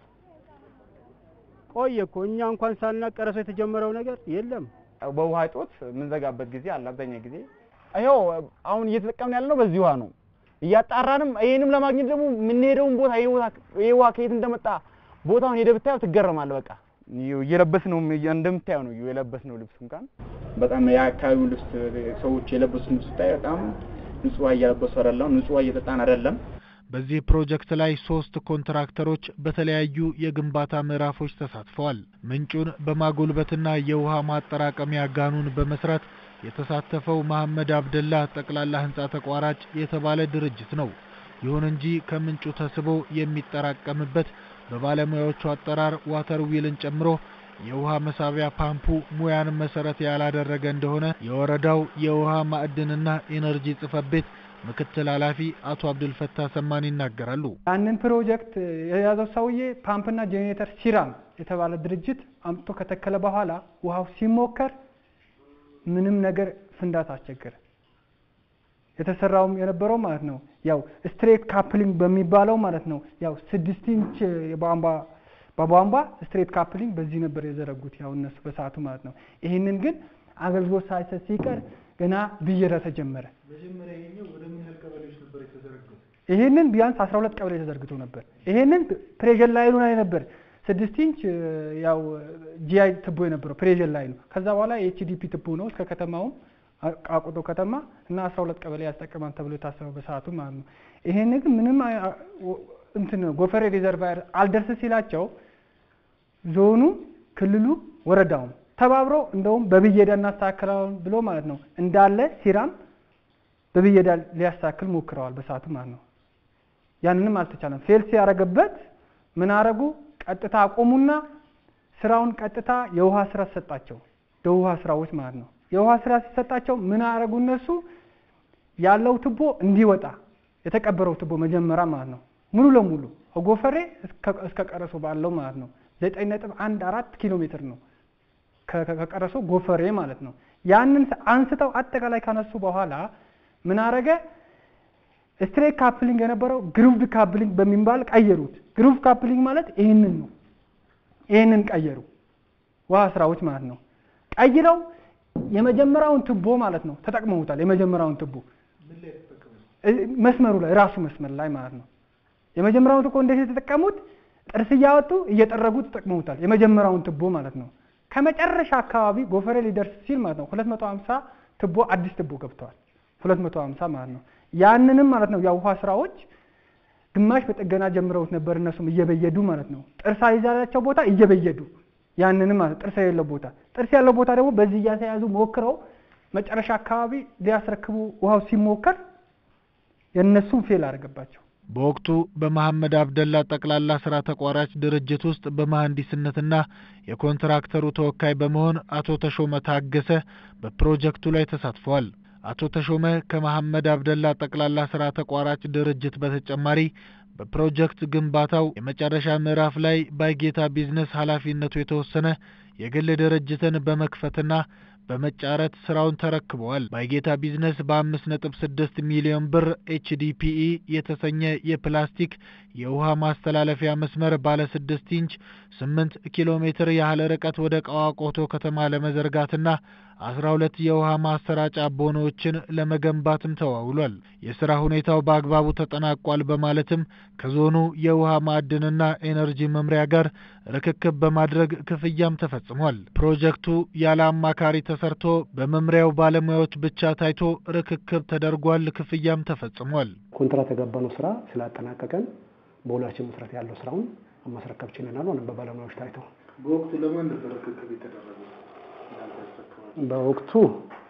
ቆየ እኮ እኛ እንኳን ሳናቅ ቀረሶ የተጀመረው ነገር የለም። በውሃ እጦት የምንዘጋበት ጊዜ አለ። አብዛኛው ጊዜ ይኸው አሁን እየተጠቀምን ያለነው በዚህ ውሃ ነው። እያጣራንም ይሄንም ለማግኘት ደግሞ የምንሄደውን ቦታ ይሄ ቦታ ይሄ ውሃ ከየት እንደመጣ ቦታውን ሄደህ ብታየው ትገረማለህ። በቃ እየለበስ ነው እንደምታየው ነው የለበስ ነው ልብስ እንኳን በጣም የአካባቢው ልብስ ሰዎች የለበሱት ልብስ ስታይ በጣም ንጹህ ውሃ እያለበሱ አይደለም፣ ንጹህ ውሃ እየጠጣን አይደለም። በዚህ ፕሮጀክት ላይ ሶስት ኮንትራክተሮች በተለያዩ የግንባታ ምዕራፎች ተሳትፈዋል። ምንጩን በማጎልበትና የውሃ ማጠራቀሚያ ጋኑን በመስራት የተሳተፈው መሐመድ አብደላ ጠቅላላ ህንፃ ተቋራጭ የተባለ ድርጅት ነው። ይሁን እንጂ ከምንጩ ተስቦ የሚጠራቀምበት በባለሙያዎቹ አጠራር ዋተር ዊልን ጨምሮ የውሃ መሳቢያ ፓምፑ ሙያን መሰረት ያላደረገ እንደሆነ የወረዳው የውሃ ማዕድንና ኢነርጂ ጽሕፈት ቤት ምክትል ኃላፊ አቶ አብዱልፈታ ሰማን ይናገራሉ። ያንን ፕሮጀክት የያዘው ሰውዬ ፓምፕና ጄኔሬተር ሲራም የተባለ ድርጅት አምጥቶ ከተከለ በኋላ ውሃው ሲሞከር ምንም ነገር ፍንዳታ አስቸገረ። የተሰራውም የነበረው ማለት ነው ያው ስትሬት ካፕሊንግ በሚባለው ማለት ነው ያው ስድስት ኢንች የቧንቧ በቧንቧ ስትሬት ካፕሊንግ በዚህ ነበር የዘረጉት ያው እነሱ በሰዓቱ ማለት ነው። ይህንን ግን አገልግሎት ሳይሰጥ ሲቀር ገና ብየዳ ተጀመረ። መጀመሪያ ይሄኛው ወደ ምን ያህል ቀበሌዎች ነበር የተዘረጋው? ይሄንን ቢያንስ 12 ቀበሌ ተዘርግቶ ነበር። ይሄንን ፕሬዠር ላይኑ ላይ ነበር ስድስት ኢንች ያው ጂአይ ትቦ የነበረው ፕሬዠር ላይ ነው። ከዛ በኋላ የኤችዲፒ ትቦ ነው እስከ ከተማውም ቃቁቶ ከተማ እና 12 ቀበሌ ያስጠቅማል ተብሎ የታሰበው በሰዓቱ ማለት ነው። ይሄን ግን ምንም እንትን ጎፈሬ ሪዘርቫየር አልደርስ ሲላቸው ዞኑ፣ ክልሉ፣ ወረዳውም ተባብረው እንደውም በብየዳ እናስተካክላለን ብሎ ማለት ነው እንዳለ ሲራም በብየዳ ሊያስተካክል ሞክረዋል በሰዓቱ ማለት ነው። ያንንም አልተቻለም። ፌል ሲያደርግበት ምን አረጉ? ቀጥታ አቆሙና ስራውን ቀጥታ የውሃ ስራ ሰጣቸው። የውሃ ስራዎች ማለት ነው። የውሃ ስራ ሲሰጣቸው ምን አረጉ? እነሱ ያለው ትቦ እንዲወጣ የተቀበረው ትቦ መጀመሪያ ማለት ነው ሙሉ ለሙሉ ከጎፈሬ እስከ ቀረሶ ባለው ማለት ነው ዘጠኝ ነጥብ አንድ አራት ኪሎ ሜትር ነው ከቀረሶ ጎፈሬ ማለት ነው። ያንን አንስተው አጠቃላይ ካነሱ በኋላ ምን አረገ? ስትሬት ካፕሊንግ የነበረው ግሩቭድ ካፕሊንግ በሚባል ቀየሩት። ግሩቭ ካፕሊንግ ማለት ይህንን ነው። ይህንን ቀየሩ ውሃ ስራዎች ማለት ነው። ቀይረው የመጀመሪያውን ትቦ ማለት ነው ተጠቅመውታል። የመጀመሪያውን ትቦ መስመሩ ላይ ራሱ መስመር ላይ ማለት ነው። የመጀመሪያውን ትቦ እንዴት የተጠቀሙት? ጥርስ እያወጡ እየጠረጉ ተጠቅመውታል። የመጀመሪያውን ትቦ ማለት ነው። ከመጨረሻ አካባቢ ጎፈሬ ሊደርስ ሲል ማለት ነው 250 ትቦ አዲስ ትቦ ገብተዋል። 250 ማለት ነው። ያንንም ማለት ነው የውሃ ስራዎች ግማሽ በጥገና ጀምረውት ነበር። እነሱም እየበየዱ ማለት ነው ጥርስ አይዛላቸው ቦታ እየበየዱ ያንንም ማለት ጥርስ የሌለው ቦታ ጥርስ ያለው ቦታ ደግሞ በዚህ እያተያዙ ሞክረው መጨረሻ አካባቢ ሊያስረክቡ ውሃው ሲሞከር የእነሱም ፌል አደረገባቸው። በወቅቱ በመሐመድ አብደላ ጠቅላላ ስራ ተቋራጭ ድርጅት ውስጥ በመሐንዲስነትና የኮንትራክተሩ ተወካይ በመሆን አቶ ተሾመ ታገሰ በፕሮጀክቱ ላይ ተሳትፈዋል። አቶ ተሾመ ከመሐመድ አብደላ ጠቅላላ ስራ ተቋራጭ ድርጅት በተጨማሪ በፕሮጀክት ግንባታው የመጨረሻ ምዕራፍ ላይ ባይጌታ ቢዝነስ ኃላፊነቱ የተወሰነ የግል ድርጅትን በመክፈትና በመጫረት ስራውን ተረክበዋል። ባይጌታ ቢዝነስ በአምስት ነጥብ ስድስት ሚሊዮን ብር ኤችዲፒኢ የተሰኘ የፕላስቲክ የውሃ ማስተላለፊያ መስመር ባለ ስድስት ኢንች ስምንት ኪሎ ሜትር ያህል ርቀት ወደ ቀዋቆቶ ከተማ ለመዘርጋትና አስራ ሁለት የውሃ ማሰራጫ ቦኖዎችን ለመገንባትም ተዋውሏል። የስራ ሁኔታው በአግባቡ ተጠናቋል በማለትም ከዞኑ የውሃ ማዕድንና ኤነርጂ መምሪያ ጋር ርክክብ በማድረግ ክፍያም ተፈጽሟል። ፕሮጀክቱ ያለ አማካሪ ተሰርቶ በመምሪያው ባለሙያዎች ብቻ ታይቶ ርክክብ ተደርጓል። ክፍያም ተፈጽሟል። ኮንትራት የገባነው ስራ ስላጠናቀቀን በሁላችን መሰረት ያለው ስራውን ማስረከብ ችለናል። ሆነ በባለሙያዎች ታይተው በወቅቱ ለማን ነበር ርክክብ የተደረገው? በወቅቱ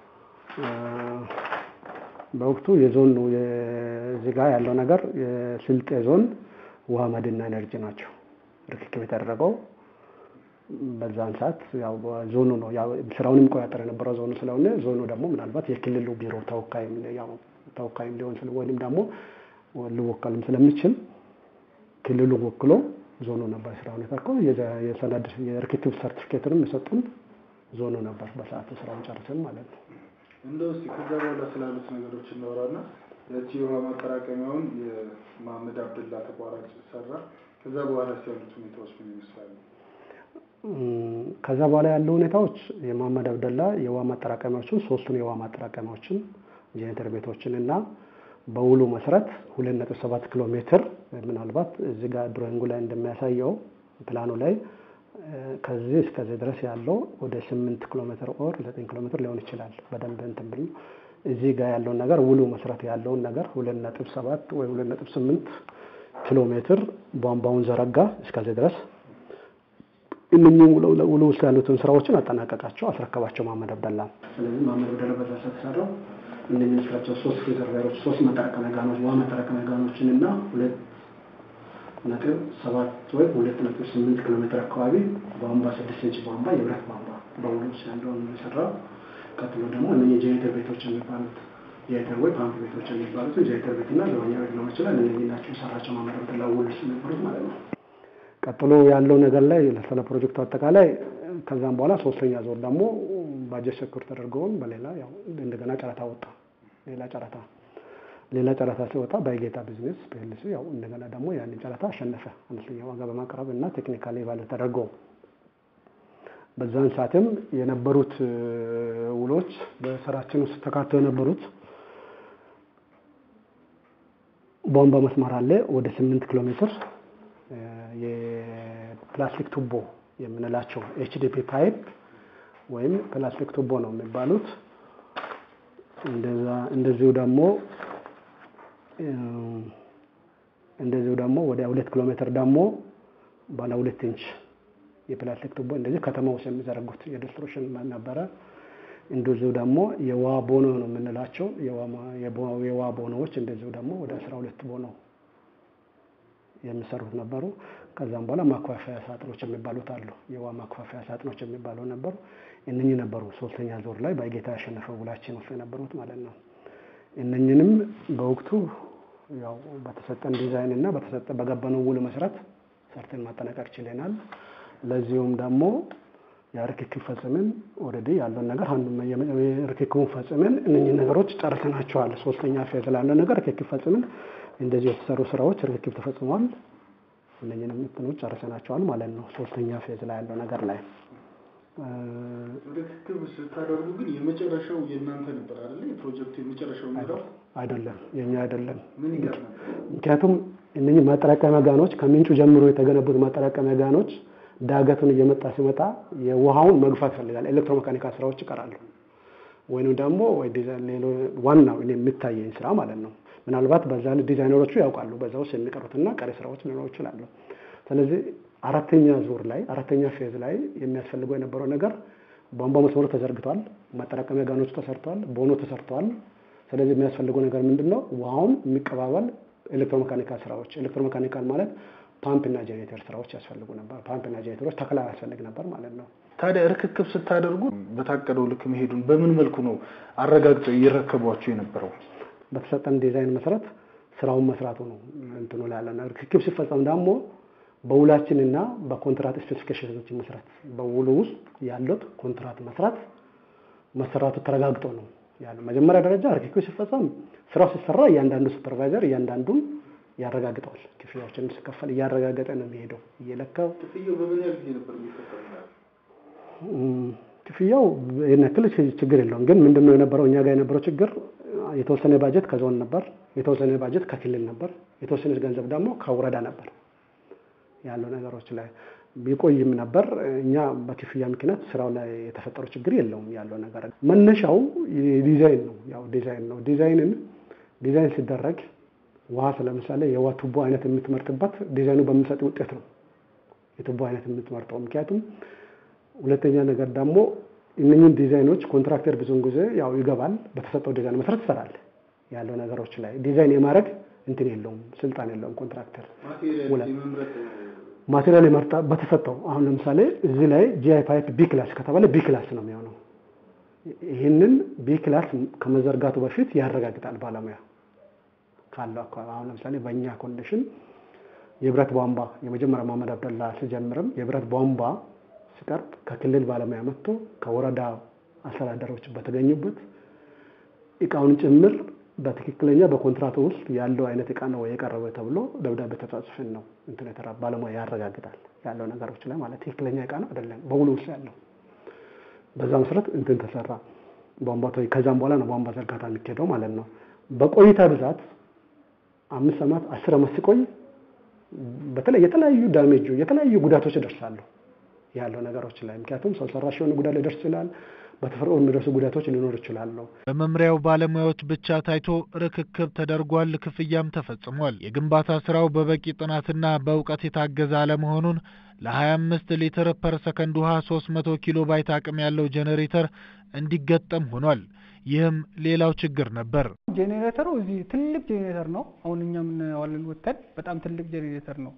በወቅቱ የዞን የዚህ ጋር ያለው ነገር የስልጤ ዞን ውሃ ማዕድንና ኤነርጂ ናቸው ርክክብ የተደረገው። በዛን ሰዓት ያው ዞኑ ነው ያው ስራውን የሚቆጣጠር የነበረው ዞኑ ስለሆነ ዞኑ ደግሞ ምናልባት የክልሉ ቢሮ ተወካይም ያው ተወካይም ሊሆን ስለ ወይም ደግሞ ሊወከልም ስለሚችል ክልሉ ወክሎ ዞኑ ነበር ስራውን የተርከው የሰነድ የርክክብ ሰርቲፊኬትንም የሰጡን ዞኑ ነበር በሰዓቱ ስራውን ጨርሰን ማለት ነው። እንደው እስኪ ከዛ በኋላ ስላሉት ነገሮች እናወራና ያቺ የውሃ ማጠራቀሚያውን የመሐመድ አብደላ ተቋራጭ ሰራ። ከዛ በኋላ ያሉት ሁኔታዎች ምን ይመስላሉ? ከዛ በኋላ ያሉ ሁኔታዎች የመሐመድ አብደላ የውሃ ማጠራቀሚያዎችን ሶስቱን የውሃ ማጠራቀሚያዎችን ጄኔሬተር ቤቶችን እና በውሉ መሰረት ሁለት ነጥብ ሰባት ኪሎ ሜትር ምናልባት እዚህ ጋር ድሮይንጉ ላይ እንደሚያሳየው ፕላኑ ላይ ከዚህ እስከዚህ ድረስ ያለው ወደ ስምንት ኪሎ ሜትር ኦር ዘጠኝ ኪሎ ሜትር ሊሆን ይችላል። በደንብ እንትን ብል እዚህ ጋር ያለውን ነገር ውሉ መሰረት ያለውን ነገር ሁለት ነጥብ ሰባት ወይ ሁለት ነጥብ ስምንት ኪሎ ሜትር ቧንቧውን ዘረጋ እስከዚህ ድረስ እነኚህ ውሉ ውስጥ ያሉትን ስራዎችን አጠናቀቃቸው፣ አስረከባቸው መሐመድ አብደላ። ስለዚህ መሐመድ አብደላ በዛ ተሰራው እነኚህ ስራቸው ሶስት ሪዘርቫየሮች ሶስት መጠራቀሚያ ጋኖች ውሃ መጠራቀሚያ ጋኖችን እና ሁለት ነጥብ ሰባት ወይ ሁለት ነጥብ ስምንት ኪሎ ሜትር አካባቢ ቧንቧ ስድስት ኢንች ቧንቧ የብረት ቧንቧ በውሉ ውስጥ ያለውን የሰራው። ቀጥሎ ደግሞ እነኚህ ጄኔሬተር ቤቶች የሚባሉት ጄኔሬተር ወይ ፓምፕ ቤቶች የሚባሉትን ጄኔሬተር ቤት እና ዘበኛ ቤት ሊሆን ይችላል። እነኚህ ናቸው የሰራቸው መሐመድ አብደላ ውል ውስጥ የነበሩት ማለት ነው። ቀጥሎ ያለው ነገር ላይ ስለ ፕሮጀክቱ አጠቃላይ ከዛም በኋላ ሶስተኛ ዞር ደግሞ ባጀት ሰኩር ተደርገውን በሌላ ያው እንደገና ጨረታ ወጣ። ሌላ ጨረታ ሌላ ጨረታ ሲወጣ ባይጌታ ቢዝነስ ፒኤልሲ ያው እንደገና ደግሞ ያንን ጨረታ አሸነፈ። አነስተኛ ዋጋ በማቅረብ እና ቴክኒካሊ ቫሉ ተደርገው በዛን ሰዓትም የነበሩት ውሎች በስራችን ውስጥ ተካተው የነበሩት ቧንቧ መስመር አለ ወደ ስምንት ኪሎ ሜትር የፕላስቲክ ቱቦ የምንላቸው ኤችዲፒ ፓይፕ ወይም ፕላስቲክ ቱቦ ነው የሚባሉት። እንደዛ እንደዚሁ ደግሞ እንደዚሁ ደግሞ ወደ ሁለት ኪሎ ሜትር ደግሞ ባለ ሁለት ኢንች የፕላስቲክ ቱቦ እንደዚህ ከተማ ውስጥ የሚዘረጉት የዲስትሪቢዩሽን ነበረ። እንደዚሁ ደግሞ የውሃ ቦኖ ነው የምንላቸው የውሃ ቦኖዎች እንደዚሁ ደግሞ ወደ አስራ ሁለት ቦኖ የሚሰሩት ነበሩ። ከዛም በኋላ ማከፋፈያ ሳጥኖች የሚባሉት አሉ። የውሃ ማከፋፈያ ሳጥኖች የሚባሉ ነበሩ። እነኚህ ነበሩ ሶስተኛ ዙር ላይ በጌታ ያሸነፈው ውላችን ውስጥ የነበሩት ማለት ነው። እነኝንም በወቅቱ ያው በተሰጠን ዲዛይን እና በተሰጠ በገባነው ውል መሰረት ሰርተን ማጠናቀቅ ችለናል። ለዚሁም ደግሞ የርክክብ ፈጽመን ኦልሬዲ ያለውን ነገር ርክክቡን ፈጽመን እነኚህ ነገሮች ጨርሰናቸዋል። ሶስተኛ ፌዝ ላለው ነገር ርክክብ ፈጽመን እንደዚህ የተሰሩ ስራዎች ርክክብ ተፈጽመዋል። እነኚህንም እንትኖች ጨርሰናቸዋል ማለት ነው። ሶስተኛ ፌዝ ላይ ያለው ነገር ላይ ርክክብ ስታደርጉ ግን የመጨረሻው የእናንተ ነበር አይደለ? የፕሮጀክቱ የመጨረሻው ምዕራፍ አይደለም፣ የኛ አይደለም። ምን ይገርም ምክንያቱም እነኚህ ማጠራቀሚያ ጋኖች ከምንጩ ጀምሮ የተገነቡት ማጠራቀሚያ ጋኖች ዳገቱን እየመጣ ሲመጣ የውሃውን መግፋት ይፈልጋል። ኤሌክትሮሜካኒካል ስራዎች ይቀራሉ። ወይንም ደግሞ ዋናው እኔ የሚታየኝ ስራ ማለት ነው። ምናልባት በዛ ዲዛይነሮቹ ያውቃሉ በዛ ውስጥ የሚቀሩትና ቀሪ ስራዎች ሊኖሩ ይችላሉ። ስለዚህ አራተኛ ዙር ላይ አራተኛ ፌዝ ላይ የሚያስፈልገው የነበረው ነገር ቧንቧ መስመሩ ተዘርግቷል፣ ማጠራቀሚያ ጋኖቹ ተሰርተዋል፣ ቦኖ ተሰርተዋል። ስለዚህ የሚያስፈልገው ነገር ምንድን ነው? ውሃውን የሚቀባበል ኤሌክትሮሜካኒካል ስራዎች። ኤሌክትሮሜካኒካል ማለት ፓምፕ እና ጄኔሬተር ስራዎች ያስፈልጉ ነበር። ፓምፕ እና ጄኔሬተሮች ተክላ ያስፈልግ ነበር ማለት ነው። ታዲያ ርክክብ ስታደርጉ በታቀደው ልክ መሄዱን በምን መልኩ ነው አረጋግጠው እየረከቧቸው የነበረው? በተሰጠን ዲዛይን መሰረት ስራውን መስራቱ ነው እንትኑ ላይ ያለ ርክክብ ሲፈጸም ደግሞ በውላችንና በኮንትራት ስፔሲፊኬሽኖች መሰረት በውሉ ውስጥ ያሉት ኮንትራት መስራት መሰራቱ ተረጋግጦ ነው ያለው። መጀመሪያ ደረጃ ርክክብ ሲፈጸም ስራው ሲሰራ እያንዳንዱ ሱፐርቫይዘር እያንዳንዱን ያረጋግጠዋል። ክፍያዎችን ሲከፈል እያረጋገጠ ነው የሚሄደው እየለካው። ክፍያው በምን ያህል ጊዜ ነበር የሚከፈለው? ክፍያው ይህን ያክል ችግር የለውም። ግን ምንድነው የነበረው እኛ ጋር የነበረው ችግር የተወሰነ ባጀት ከዞን ነበር፣ የተወሰነ ባጀት ከክልል ነበር፣ የተወሰነ ገንዘብ ደግሞ ከወረዳ ነበር ያለው ነገሮች ላይ ቢቆይም ነበር። እኛ በክፍያ ምክንያት ስራው ላይ የተፈጠረው ችግር የለውም። ያለው ነገር መነሻው ዲዛይን ነው። ያው ዲዛይን ነው። ዲዛይንን ዲዛይን ሲደረግ ውሃ ለምሳሌ የውሃ ቱቦ አይነት የምትመርጥበት ዲዛይኑ በሚሰጥ ውጤት ነው የቱቦ አይነት የምትመርጠው። ምክንያቱም ሁለተኛ ነገር ደግሞ እነኝህን ዲዛይኖች ኮንትራክተር ብዙውን ጊዜ ያው ይገባል፣ በተሰጠው ዲዛይን መሰረት ይሰራል። ያለው ነገሮች ላይ ዲዛይን የማድረግ እንትን የለውም፣ ስልጣን የለውም ኮንትራክተር። ማቴሪያል የመርጣ በተሰጠው አሁን ለምሳሌ እዚህ ላይ ጂአይ ፓይፕ ቢ ክላስ ከተባለ ቢ ክላስ ነው የሚሆነው። ይህንን ቢ ክላስ ከመዘርጋቱ በፊት ያረጋግጣል ባለሙያ ካለው አካባቢ አሁን ለምሳሌ በእኛ ኮንዲሽን የብረት ቧንቧ የመጀመሪያ መሀመድ አብደላ ሲጀምርም የብረት ቧንቧ ሲቀርብ ከክልል ባለሙያ መጥቶ ከወረዳ አስተዳደሮች በተገኙበት እቃውን ጭምር በትክክለኛ በኮንትራቱ ውስጥ ያለው አይነት እቃ ነው የቀረበ ተብሎ ደብዳቤ ተጻጽፈን ነው እንትን የተራ ባለሙያ ያረጋግጣል ያለው ነገሮች ላይ ማለት ትክክለኛ እቃ ነው አይደለም በውሉ ውስጥ ያለው በዛ መሰረት እንትን ተሰራ ቧንቧ ከዛም በኋላ ነው ቧንቧ ዘርጋታ የሚካሄደው ማለት ነው በቆይታ ብዛት አምስት ዓመት አስር ዓመት ሲቆይ በተለይ የተለያዩ ዳሜጁ የተለያዩ ጉዳቶች ይደርሳሉ ያለው ነገሮች ላይ ምክንያቱም ሰው ሰራሽ የሆነ ጉዳት ሊደርስ ይችላል። በተፈጥሮ የሚደርሱ ጉዳቶች ሊኖር ይችላሉ። በመምሪያው ባለሙያዎች ብቻ ታይቶ ርክክብ ተደርጓል፣ ክፍያም ተፈጽሟል። የግንባታ ስራው በበቂ ጥናትና በእውቀት የታገዘ አለመሆኑን ለ25 ሊትር ፐር ሰከንድ ውሃ 300 ኪሎ ባይት አቅም ያለው ጄኔሬተር እንዲገጠም ሆኗል። ይህም ሌላው ችግር ነበር። ጄኔሬተሩ እዚህ ትልቅ ጄኔሬተር ነው። አሁን እኛ የምናየዋለን ወተን በጣም ትልቅ ጄኔሬተር ነው።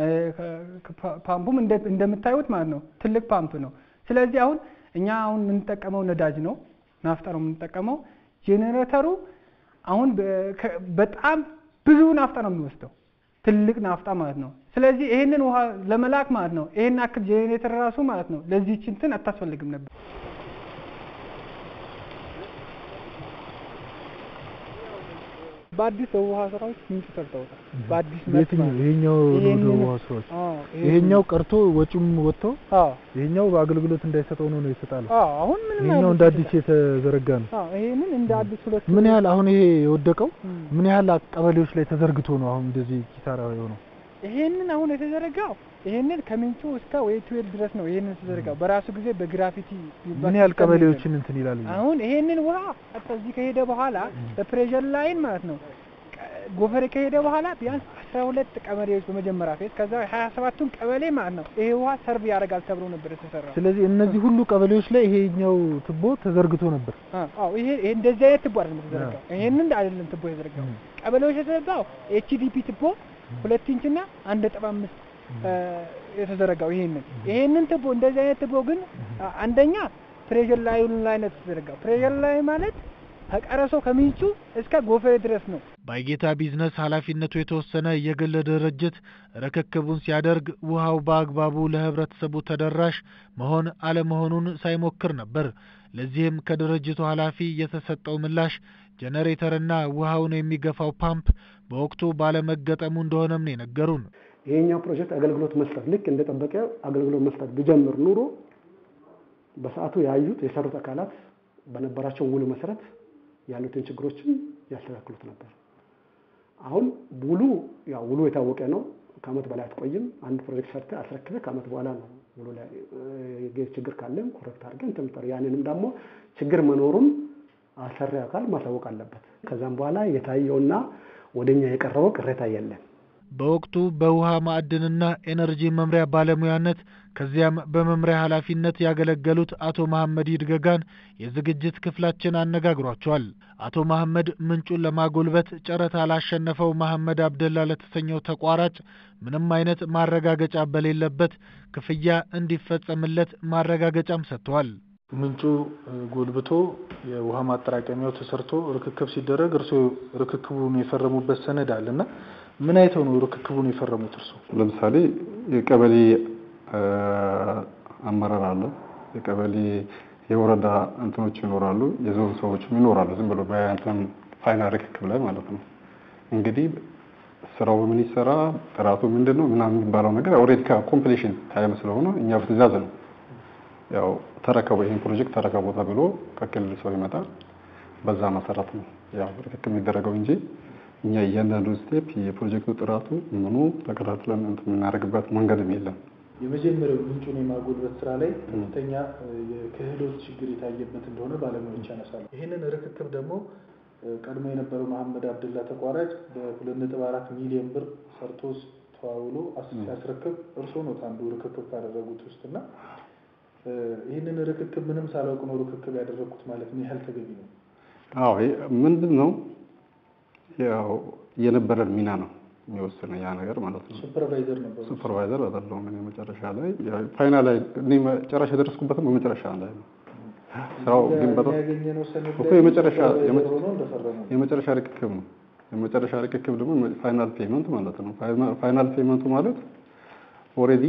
ፓምፑም እንደምታዩት ማለት ነው ትልቅ ፓምፕ ነው። ስለዚህ አሁን እኛ አሁን የምንጠቀመው ነዳጅ ነው፣ ናፍጣ ነው የምንጠቀመው። ጄኔሬተሩ አሁን በጣም ብዙ ናፍጣ ነው የሚወስደው፣ ትልቅ ናፍጣ ማለት ነው። ስለዚህ ይሄንን ውሃ ለመላክ ማለት ነው ይሄን አክል ጄኔሬተር ራሱ ማለት ነው ለዚህች እንትን አታስፈልግም ነበር። በአዲስ የውሃ ስራዎች ምንጭ ሰርተውታል። በአዲስ መልክ በየትኛው ማለት ነው። ይሄኛው ነው ይሄንን- ወደ ውሃ ስራዎች አዎ፣ ይሄኛው ቀርቶ ወጪውም ወጥቶ አዎ ይሄኛው በአገልግሎት እንዳይሰጠው ነው ነው የተጣለው። አዎ አሁን ምንም ይሄኛው አይነት እንደ አዲስ የተዘረጋ ነው። አዎ ይሄንን እንደ አዲስ ሁለት ምን ያህል አሁን ይሄ የወደቀው እም። ምን ያህል ቀበሌዎች ላይ ተዘርግቶ ነው አሁን እንደዚህ ኪሳራ የሆነው? ይሄንን አሁን የተዘረጋው ይሄንን ከምንጩ እስከ ወይ ትዌል ድረስ ነው። ይሄንን የተዘረጋው በራሱ ጊዜ በግራፊቲ ምን ያህል ቀበሌዎችን እንትን ይላል? አሁን ይሄንን ውሃ ቀጥታ እዚህ ከሄደ በኋላ በፕሬሸር ላይን ማለት ነው ቀ- ጎፈሬ ከሄደ በኋላ ቢያንስ አስራ ሁለት ቀበሌዎች በመጀመሪያ ፌዝ ከዛ ሀያ ሰባቱን ቀበሌ ማለት ነው ይሄ ውሃ ሰርቭ ያደርጋል ተብሎ ነበር የተሰራው። ስለዚህ እነዚህ ሁሉ ቀበሌዎች ላይ ይሄኛው ቱቦ ተዘርግቶ ነበር። አ- አዎ ይሄ ይሄ እንደዚህ አይነት ቱቦ አይደለም የተዘረጋው። ይሄንን አይደለም ቱቦ የተዘረጋው። ቀበሌዎች የተዘረጋው ኤችዲፒ ቱቦ ሁለት ኢንች እና አንድ ነጥብ አምስት እ፣ የተዘረጋው ይሄንን ይሄንን ቱቦ እንደዚህ አይነት ቱቦ ግን አ- አንደኛ ፕሬሸር ላይኑ ላይ ነው የተዘረጋው። ፕሬሸር ላይ ማለት ከቀረሶ ከምንጩ እስከ ጎፈሬ ድረስ ነው። ባይጌታ ቢዝነስ ኃላፊነቱ የተወሰነ የግል ድርጅት ርክክቡን ሲያደርግ ውሃው በአግባቡ ለህብረተሰቡ ተደራሽ መሆን አለመሆኑን ሳይሞክር ነበር። ለዚህም ከድርጅቱ ኃላፊ የተሰጠው ምላሽ ጄኔሬተርና ውሃውን የሚገፋው ፓምፕ በወቅቱ ባለመገጠሙ እንደሆነም ነው የነገሩን። ይሄኛው ፕሮጀክት አገልግሎት መስጠት ልክ እንደጠበቀ አገልግሎት መስጠት ቢጀምር ኑሮ በሰዓቱ ያዩት የሰሩት አካላት በነበራቸው ውል መሰረት ያሉትን ችግሮችን ያስተካክሉት ነበር። አሁን ውሉ ያው ውሉ የታወቀ ነው። ከአመት በላይ አትቆይም። አንድ ፕሮጀክት ሰርተ አስረክበ ከአመት በኋላ ነው ውሉ ላይ እ፣ ችግር ካለም ኮረክት አድርገን እንትን የምትጠራው። ያንንም ደግሞ ችግር መኖሩን አሰሪ አካል ማሳወቅ አለበት። ከዛም በኋላ የታየውና ወደኛ የቀረበው ቅሬታ የለም። በወቅቱ በውሃ ማዕድንና ኤነርጂ መምሪያ ባለሙያነት ከዚያም በመምሪያ ኃላፊነት ያገለገሉት አቶ መሐመድ ይድገጋን የዝግጅት ክፍላችን አነጋግሯቸዋል። አቶ መሐመድ ምንጩን ለማጎልበት ጨረታ ላሸነፈው መሐመድ አብደላ ለተሰኘው ተቋራጭ ምንም አይነት ማረጋገጫ በሌለበት ክፍያ እንዲፈጸምለት ማረጋገጫም ሰጥተዋል። ምንጩ እ፣ ጎልብቶ የውሃ ማጠራቀሚያው ተሰርቶ ርክክብ ሲደረግ እርስዎ ርክክቡን የፈረሙበት ሰነድ አለ እና ምን አይተው ነው ርክክቡን የፈረሙት እርስዎ? ለምሳሌ የቀበሌ እ፣ አመራር አለ፣ የቀበሌ የወረዳ እንትኖች ይኖራሉ፣ የዞን ሰዎችም ይኖራሉ። ዝም ብሎ በእንትን ፋይናል ርክክብ ላይ ማለት ነው። እንግዲህ ስራው ምን ይሰራ ጥራቱ ምንድን ነው ምናምን የሚባለው ነገር ኦልሬዲ ከኮምፕሌሽን ታይም ስለሆነ እኛ በትእዛዝ ነው ያው ተረከቡ ይህን ፕሮጀክት ተረከቡ ተብሎ ከክልል ሰው ይመጣል። በዛ መሰረት ነው ያው ርክክብ የሚደረገው እንጂ እኛ እያንዳንዱ ስቴፕ የፕሮጀክቱ ጥራቱ ምኑ ተከታትለን እንትን የምናደርግበት መንገድም የለም። የመጀመሪያው ምንጩን የማጎልበት ስራ ላይ ከፍተኛ እ፣ የክህሎት ችግር የታየበት እንደሆነ ባለሙያዎች ያነሳሉ። ይህንን ርክክብ ደግሞ እ፣ ቀድሞ የነበረው መሐመድ አብደላ ተቋራጭ በሁለት ነጥብ አራት ሚሊዮን ብር ሰርቶ ተዋውሎ አስ- ሲያስረክብ እርስዎ ነው አንዱ ርክክብ ካደረጉት ውስጥ እና እ፣ ይህንን ርክክብ ምንም ሳላውቅ ነው ርክክብ ያደረግኩት ማለት ምን ያህል ተገቢ ነው? አዎ ይሄ ምንድን ነው ያው የነበረን ሚና ነው የሚወስነው ያ ነገር ማለት ነው። ሱፐርቫይዘር ነበሩ። ሱፐርቫይዘር አይደለሁም እኔ መጨረሻ ላይ ያው ፋይናል ላይ እኔ መጨረሻ የደረስኩበትም በመጨረሻ ላይ ነው። ስራው ግን በጣም ያገኘነው ሰነድ እኮ ላይ የመጨረሻ ሱፐርቫይዘር ሆነው እንደፈረሙ የመጨረሻ ርክክብ ነው። የመጨረሻ ርክክብ ደግሞ ፋይናል ፔመንት ማለት ነው። ፋይናል ፔመንቱ ማለት ኦልሬዲ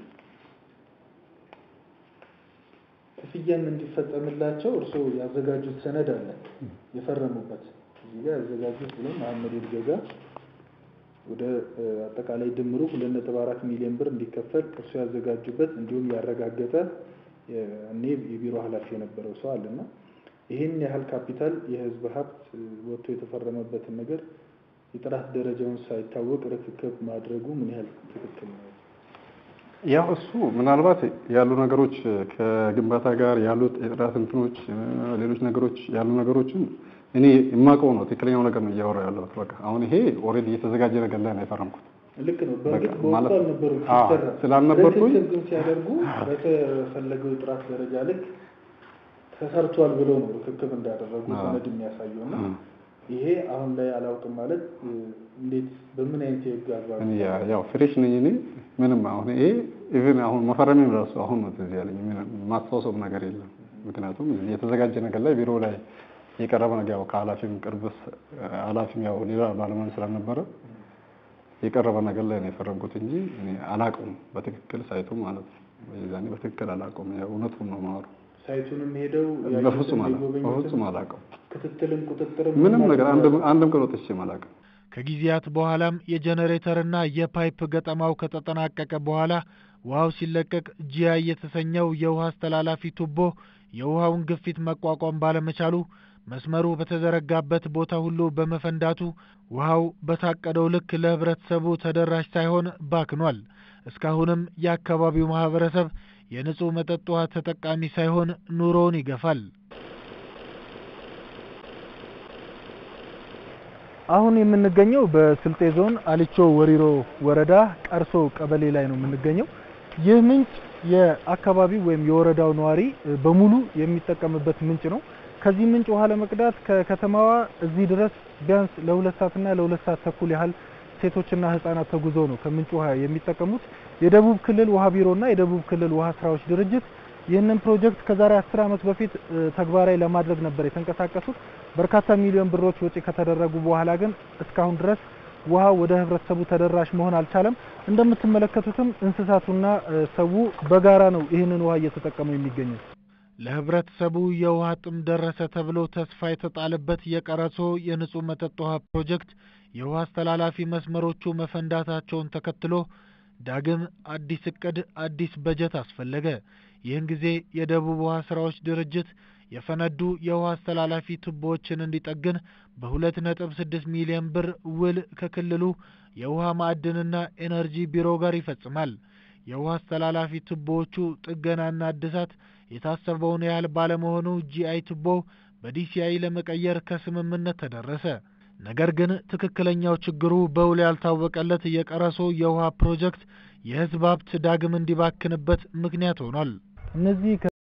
ክፍያም እንዲፈጸምላቸው እርስዎ ያዘጋጁት ሰነድ አለ የፈረሙበት እዚህ ጋር ያዘጋጁት ብሎ መሐመድ ይድገጋ ወደ እ፣ አጠቃላይ ድምሩ ሁለት ነጥብ አራት ሚሊዮን ብር እንዲከፈል እርስዎ ያዘጋጁበት እንዲሁም ያረጋገጠ የ- እኔ የቢሮ ኃላፊ የነበረው ሰው አለና ይህን ያህል ካፒታል የህዝብ ሀብት እ፣ ወጥቶ የተፈረመበትን ነገር የጥራት ደረጃውን ሳይታወቅ ርክክብ ማድረጉ ምን ያህል ትክክል ነው? ያው እሱ ምናልባት ያሉ ነገሮች ከግንባታ ጋር ያሉት የጥራት እንትኖች እ፣ ሌሎች ነገሮች ያሉ ነገሮችን እኔ የማውቀው ነው ትክክለኛው ነገር ነው እያወራ ያለሁት። በቃ አሁን ይሄ ኦልሬዲ የተዘጋጀ ነገር ላይ ነው የፈረምኩት። ልክ ነው። በእርግጥ በቃ በወቅቱ ማለት- አልነበሩም አዎ፣ ሲሰራ ስላልነበርኩኝ ርክክብ ግን ሲያደርጉ በተፈለገው የጥራት ደረጃ ልክ ተሰርቷል ብለው ነው ርክክብ እንዳደረጉ አዎ። ሰነድ የሚያሳየው እና እ። ይሄ አሁን ላይ አላውቅም ማለት እ፣ እንዴት በምን አይነት የህግ አግባብ እኔ ያ- ያው ፍሬሽ ነኝ እኔ ምንም አሁን ይሄ ኢቭን አሁን መፈረሜም ራሱ አሁን ነው ትዝ ያለኝ ምንም ማስታወሰውም ነገር የለም። ምክንያቱም እዚህ የተዘጋጀ ነገር ላይ ቢሮ ላይ የቀረበ ነገር ያው ከኃላፊም ቅርብ ስ- ኃላፊም ያው ሌላ ባለሙያ ስላልነበረ የቀረበ ነገር ላይ ነው የፈረምኩት እንጂ እኔ አላውቀውም በትክክል ሳይቱ ማለት ነው። የዛኔ በትክክል አላውቀውም። ያው እውነቱን ነው የማወራው። ሳይቱንም ሄደው በፍጹም አላ የጎበኙትን በፍጹም አላውቅም። ክትትልም ቁጥጥርም ምንም ነገር አንድም አንድም ቀን ወጥቼ አላውቅም። ከጊዜያት በኋላም የጄኔሬተርና የፓይፕ ገጠማው ከተጠናቀቀ በኋላ ውሃው ሲለቀቅ ጂአይ የተሰኘው የውሃ አስተላላፊ ቱቦ የውሃውን ግፊት መቋቋም ባለመቻሉ መስመሩ በተዘረጋበት ቦታ ሁሉ በመፈንዳቱ ውሃው በታቀደው ልክ ለህብረተሰቡ ተደራሽ ሳይሆን ባክኗል። እስካሁንም የአካባቢው ማህበረሰብ የንጹህ መጠጥ ውሃ ተጠቃሚ ሳይሆን ኑሮውን ይገፋል። አሁን የምንገኘው በስልጤ ዞን አሊቾ ወሪሮ ወረዳ ቀርሶ ቀበሌ ላይ ነው የምንገኘው። ይህ ምንጭ የአካባቢው ወይም የወረዳው ነዋሪ በሙሉ የሚጠቀምበት ምንጭ ነው። ከዚህ ምንጭ ውሃ ለመቅዳት ከከተማዋ እዚህ ድረስ ቢያንስ ለሁለት ሰዓትና ለሁለት ሰዓት ተኩል ያህል ሴቶችና ህጻናት ተጉዞ ነው ከምንጭ ውሃ የሚጠቀሙት። የደቡብ ክልል ውሃ ቢሮና የደቡብ ክልል ውሃ ስራዎች ድርጅት ይህንን ፕሮጀክት ከዛሬ አስር ዓመት በፊት ተግባራዊ ለማድረግ ነበር የተንቀሳቀሱት። በርካታ ሚሊዮን ብሮች ወጪ ከተደረጉ በኋላ ግን እስካሁን ድረስ ውሃ ወደ ህብረተሰቡ ተደራሽ መሆን አልቻለም። እንደምትመለከቱትም እንስሳቱና ሰው በጋራ ነው ይህንን ውሃ እየተጠቀሙ የሚገኙት። ለህብረተሰቡ የውሃ ጥም ደረሰ ተብሎ ተስፋ የተጣለበት የቀረሶ የንጹህ መጠጥ ውሃ ፕሮጀክት የውሃ አስተላላፊ መስመሮቹ መፈንዳታቸውን ተከትሎ ዳግም አዲስ እቅድ፣ አዲስ በጀት አስፈለገ። ይህን ጊዜ የደቡብ ውሃ ስራዎች ድርጅት የፈነዱ የውሃ አስተላላፊ ቱቦዎችን እንዲጠግን በሁለት ነጥብ ስድስት ሚሊዮን ብር ውል ከክልሉ የውሃ ማዕድንና ኤነርጂ ቢሮ ጋር ይፈጽማል። የውሃ አስተላላፊ ቱቦዎቹ ጥገናና እድሳት የታሰበውን ያህል ባለመሆኑ ጂአይ ቱቦ በዲሲአይ ለመቀየር ከስምምነት ተደረሰ። ነገር ግን ትክክለኛው ችግሩ በውል ያልታወቀለት የቀረሶ የውሃ ፕሮጀክት የህዝብ ሀብት ዳግም እንዲባክንበት ምክንያት ሆኗል። እነዚህ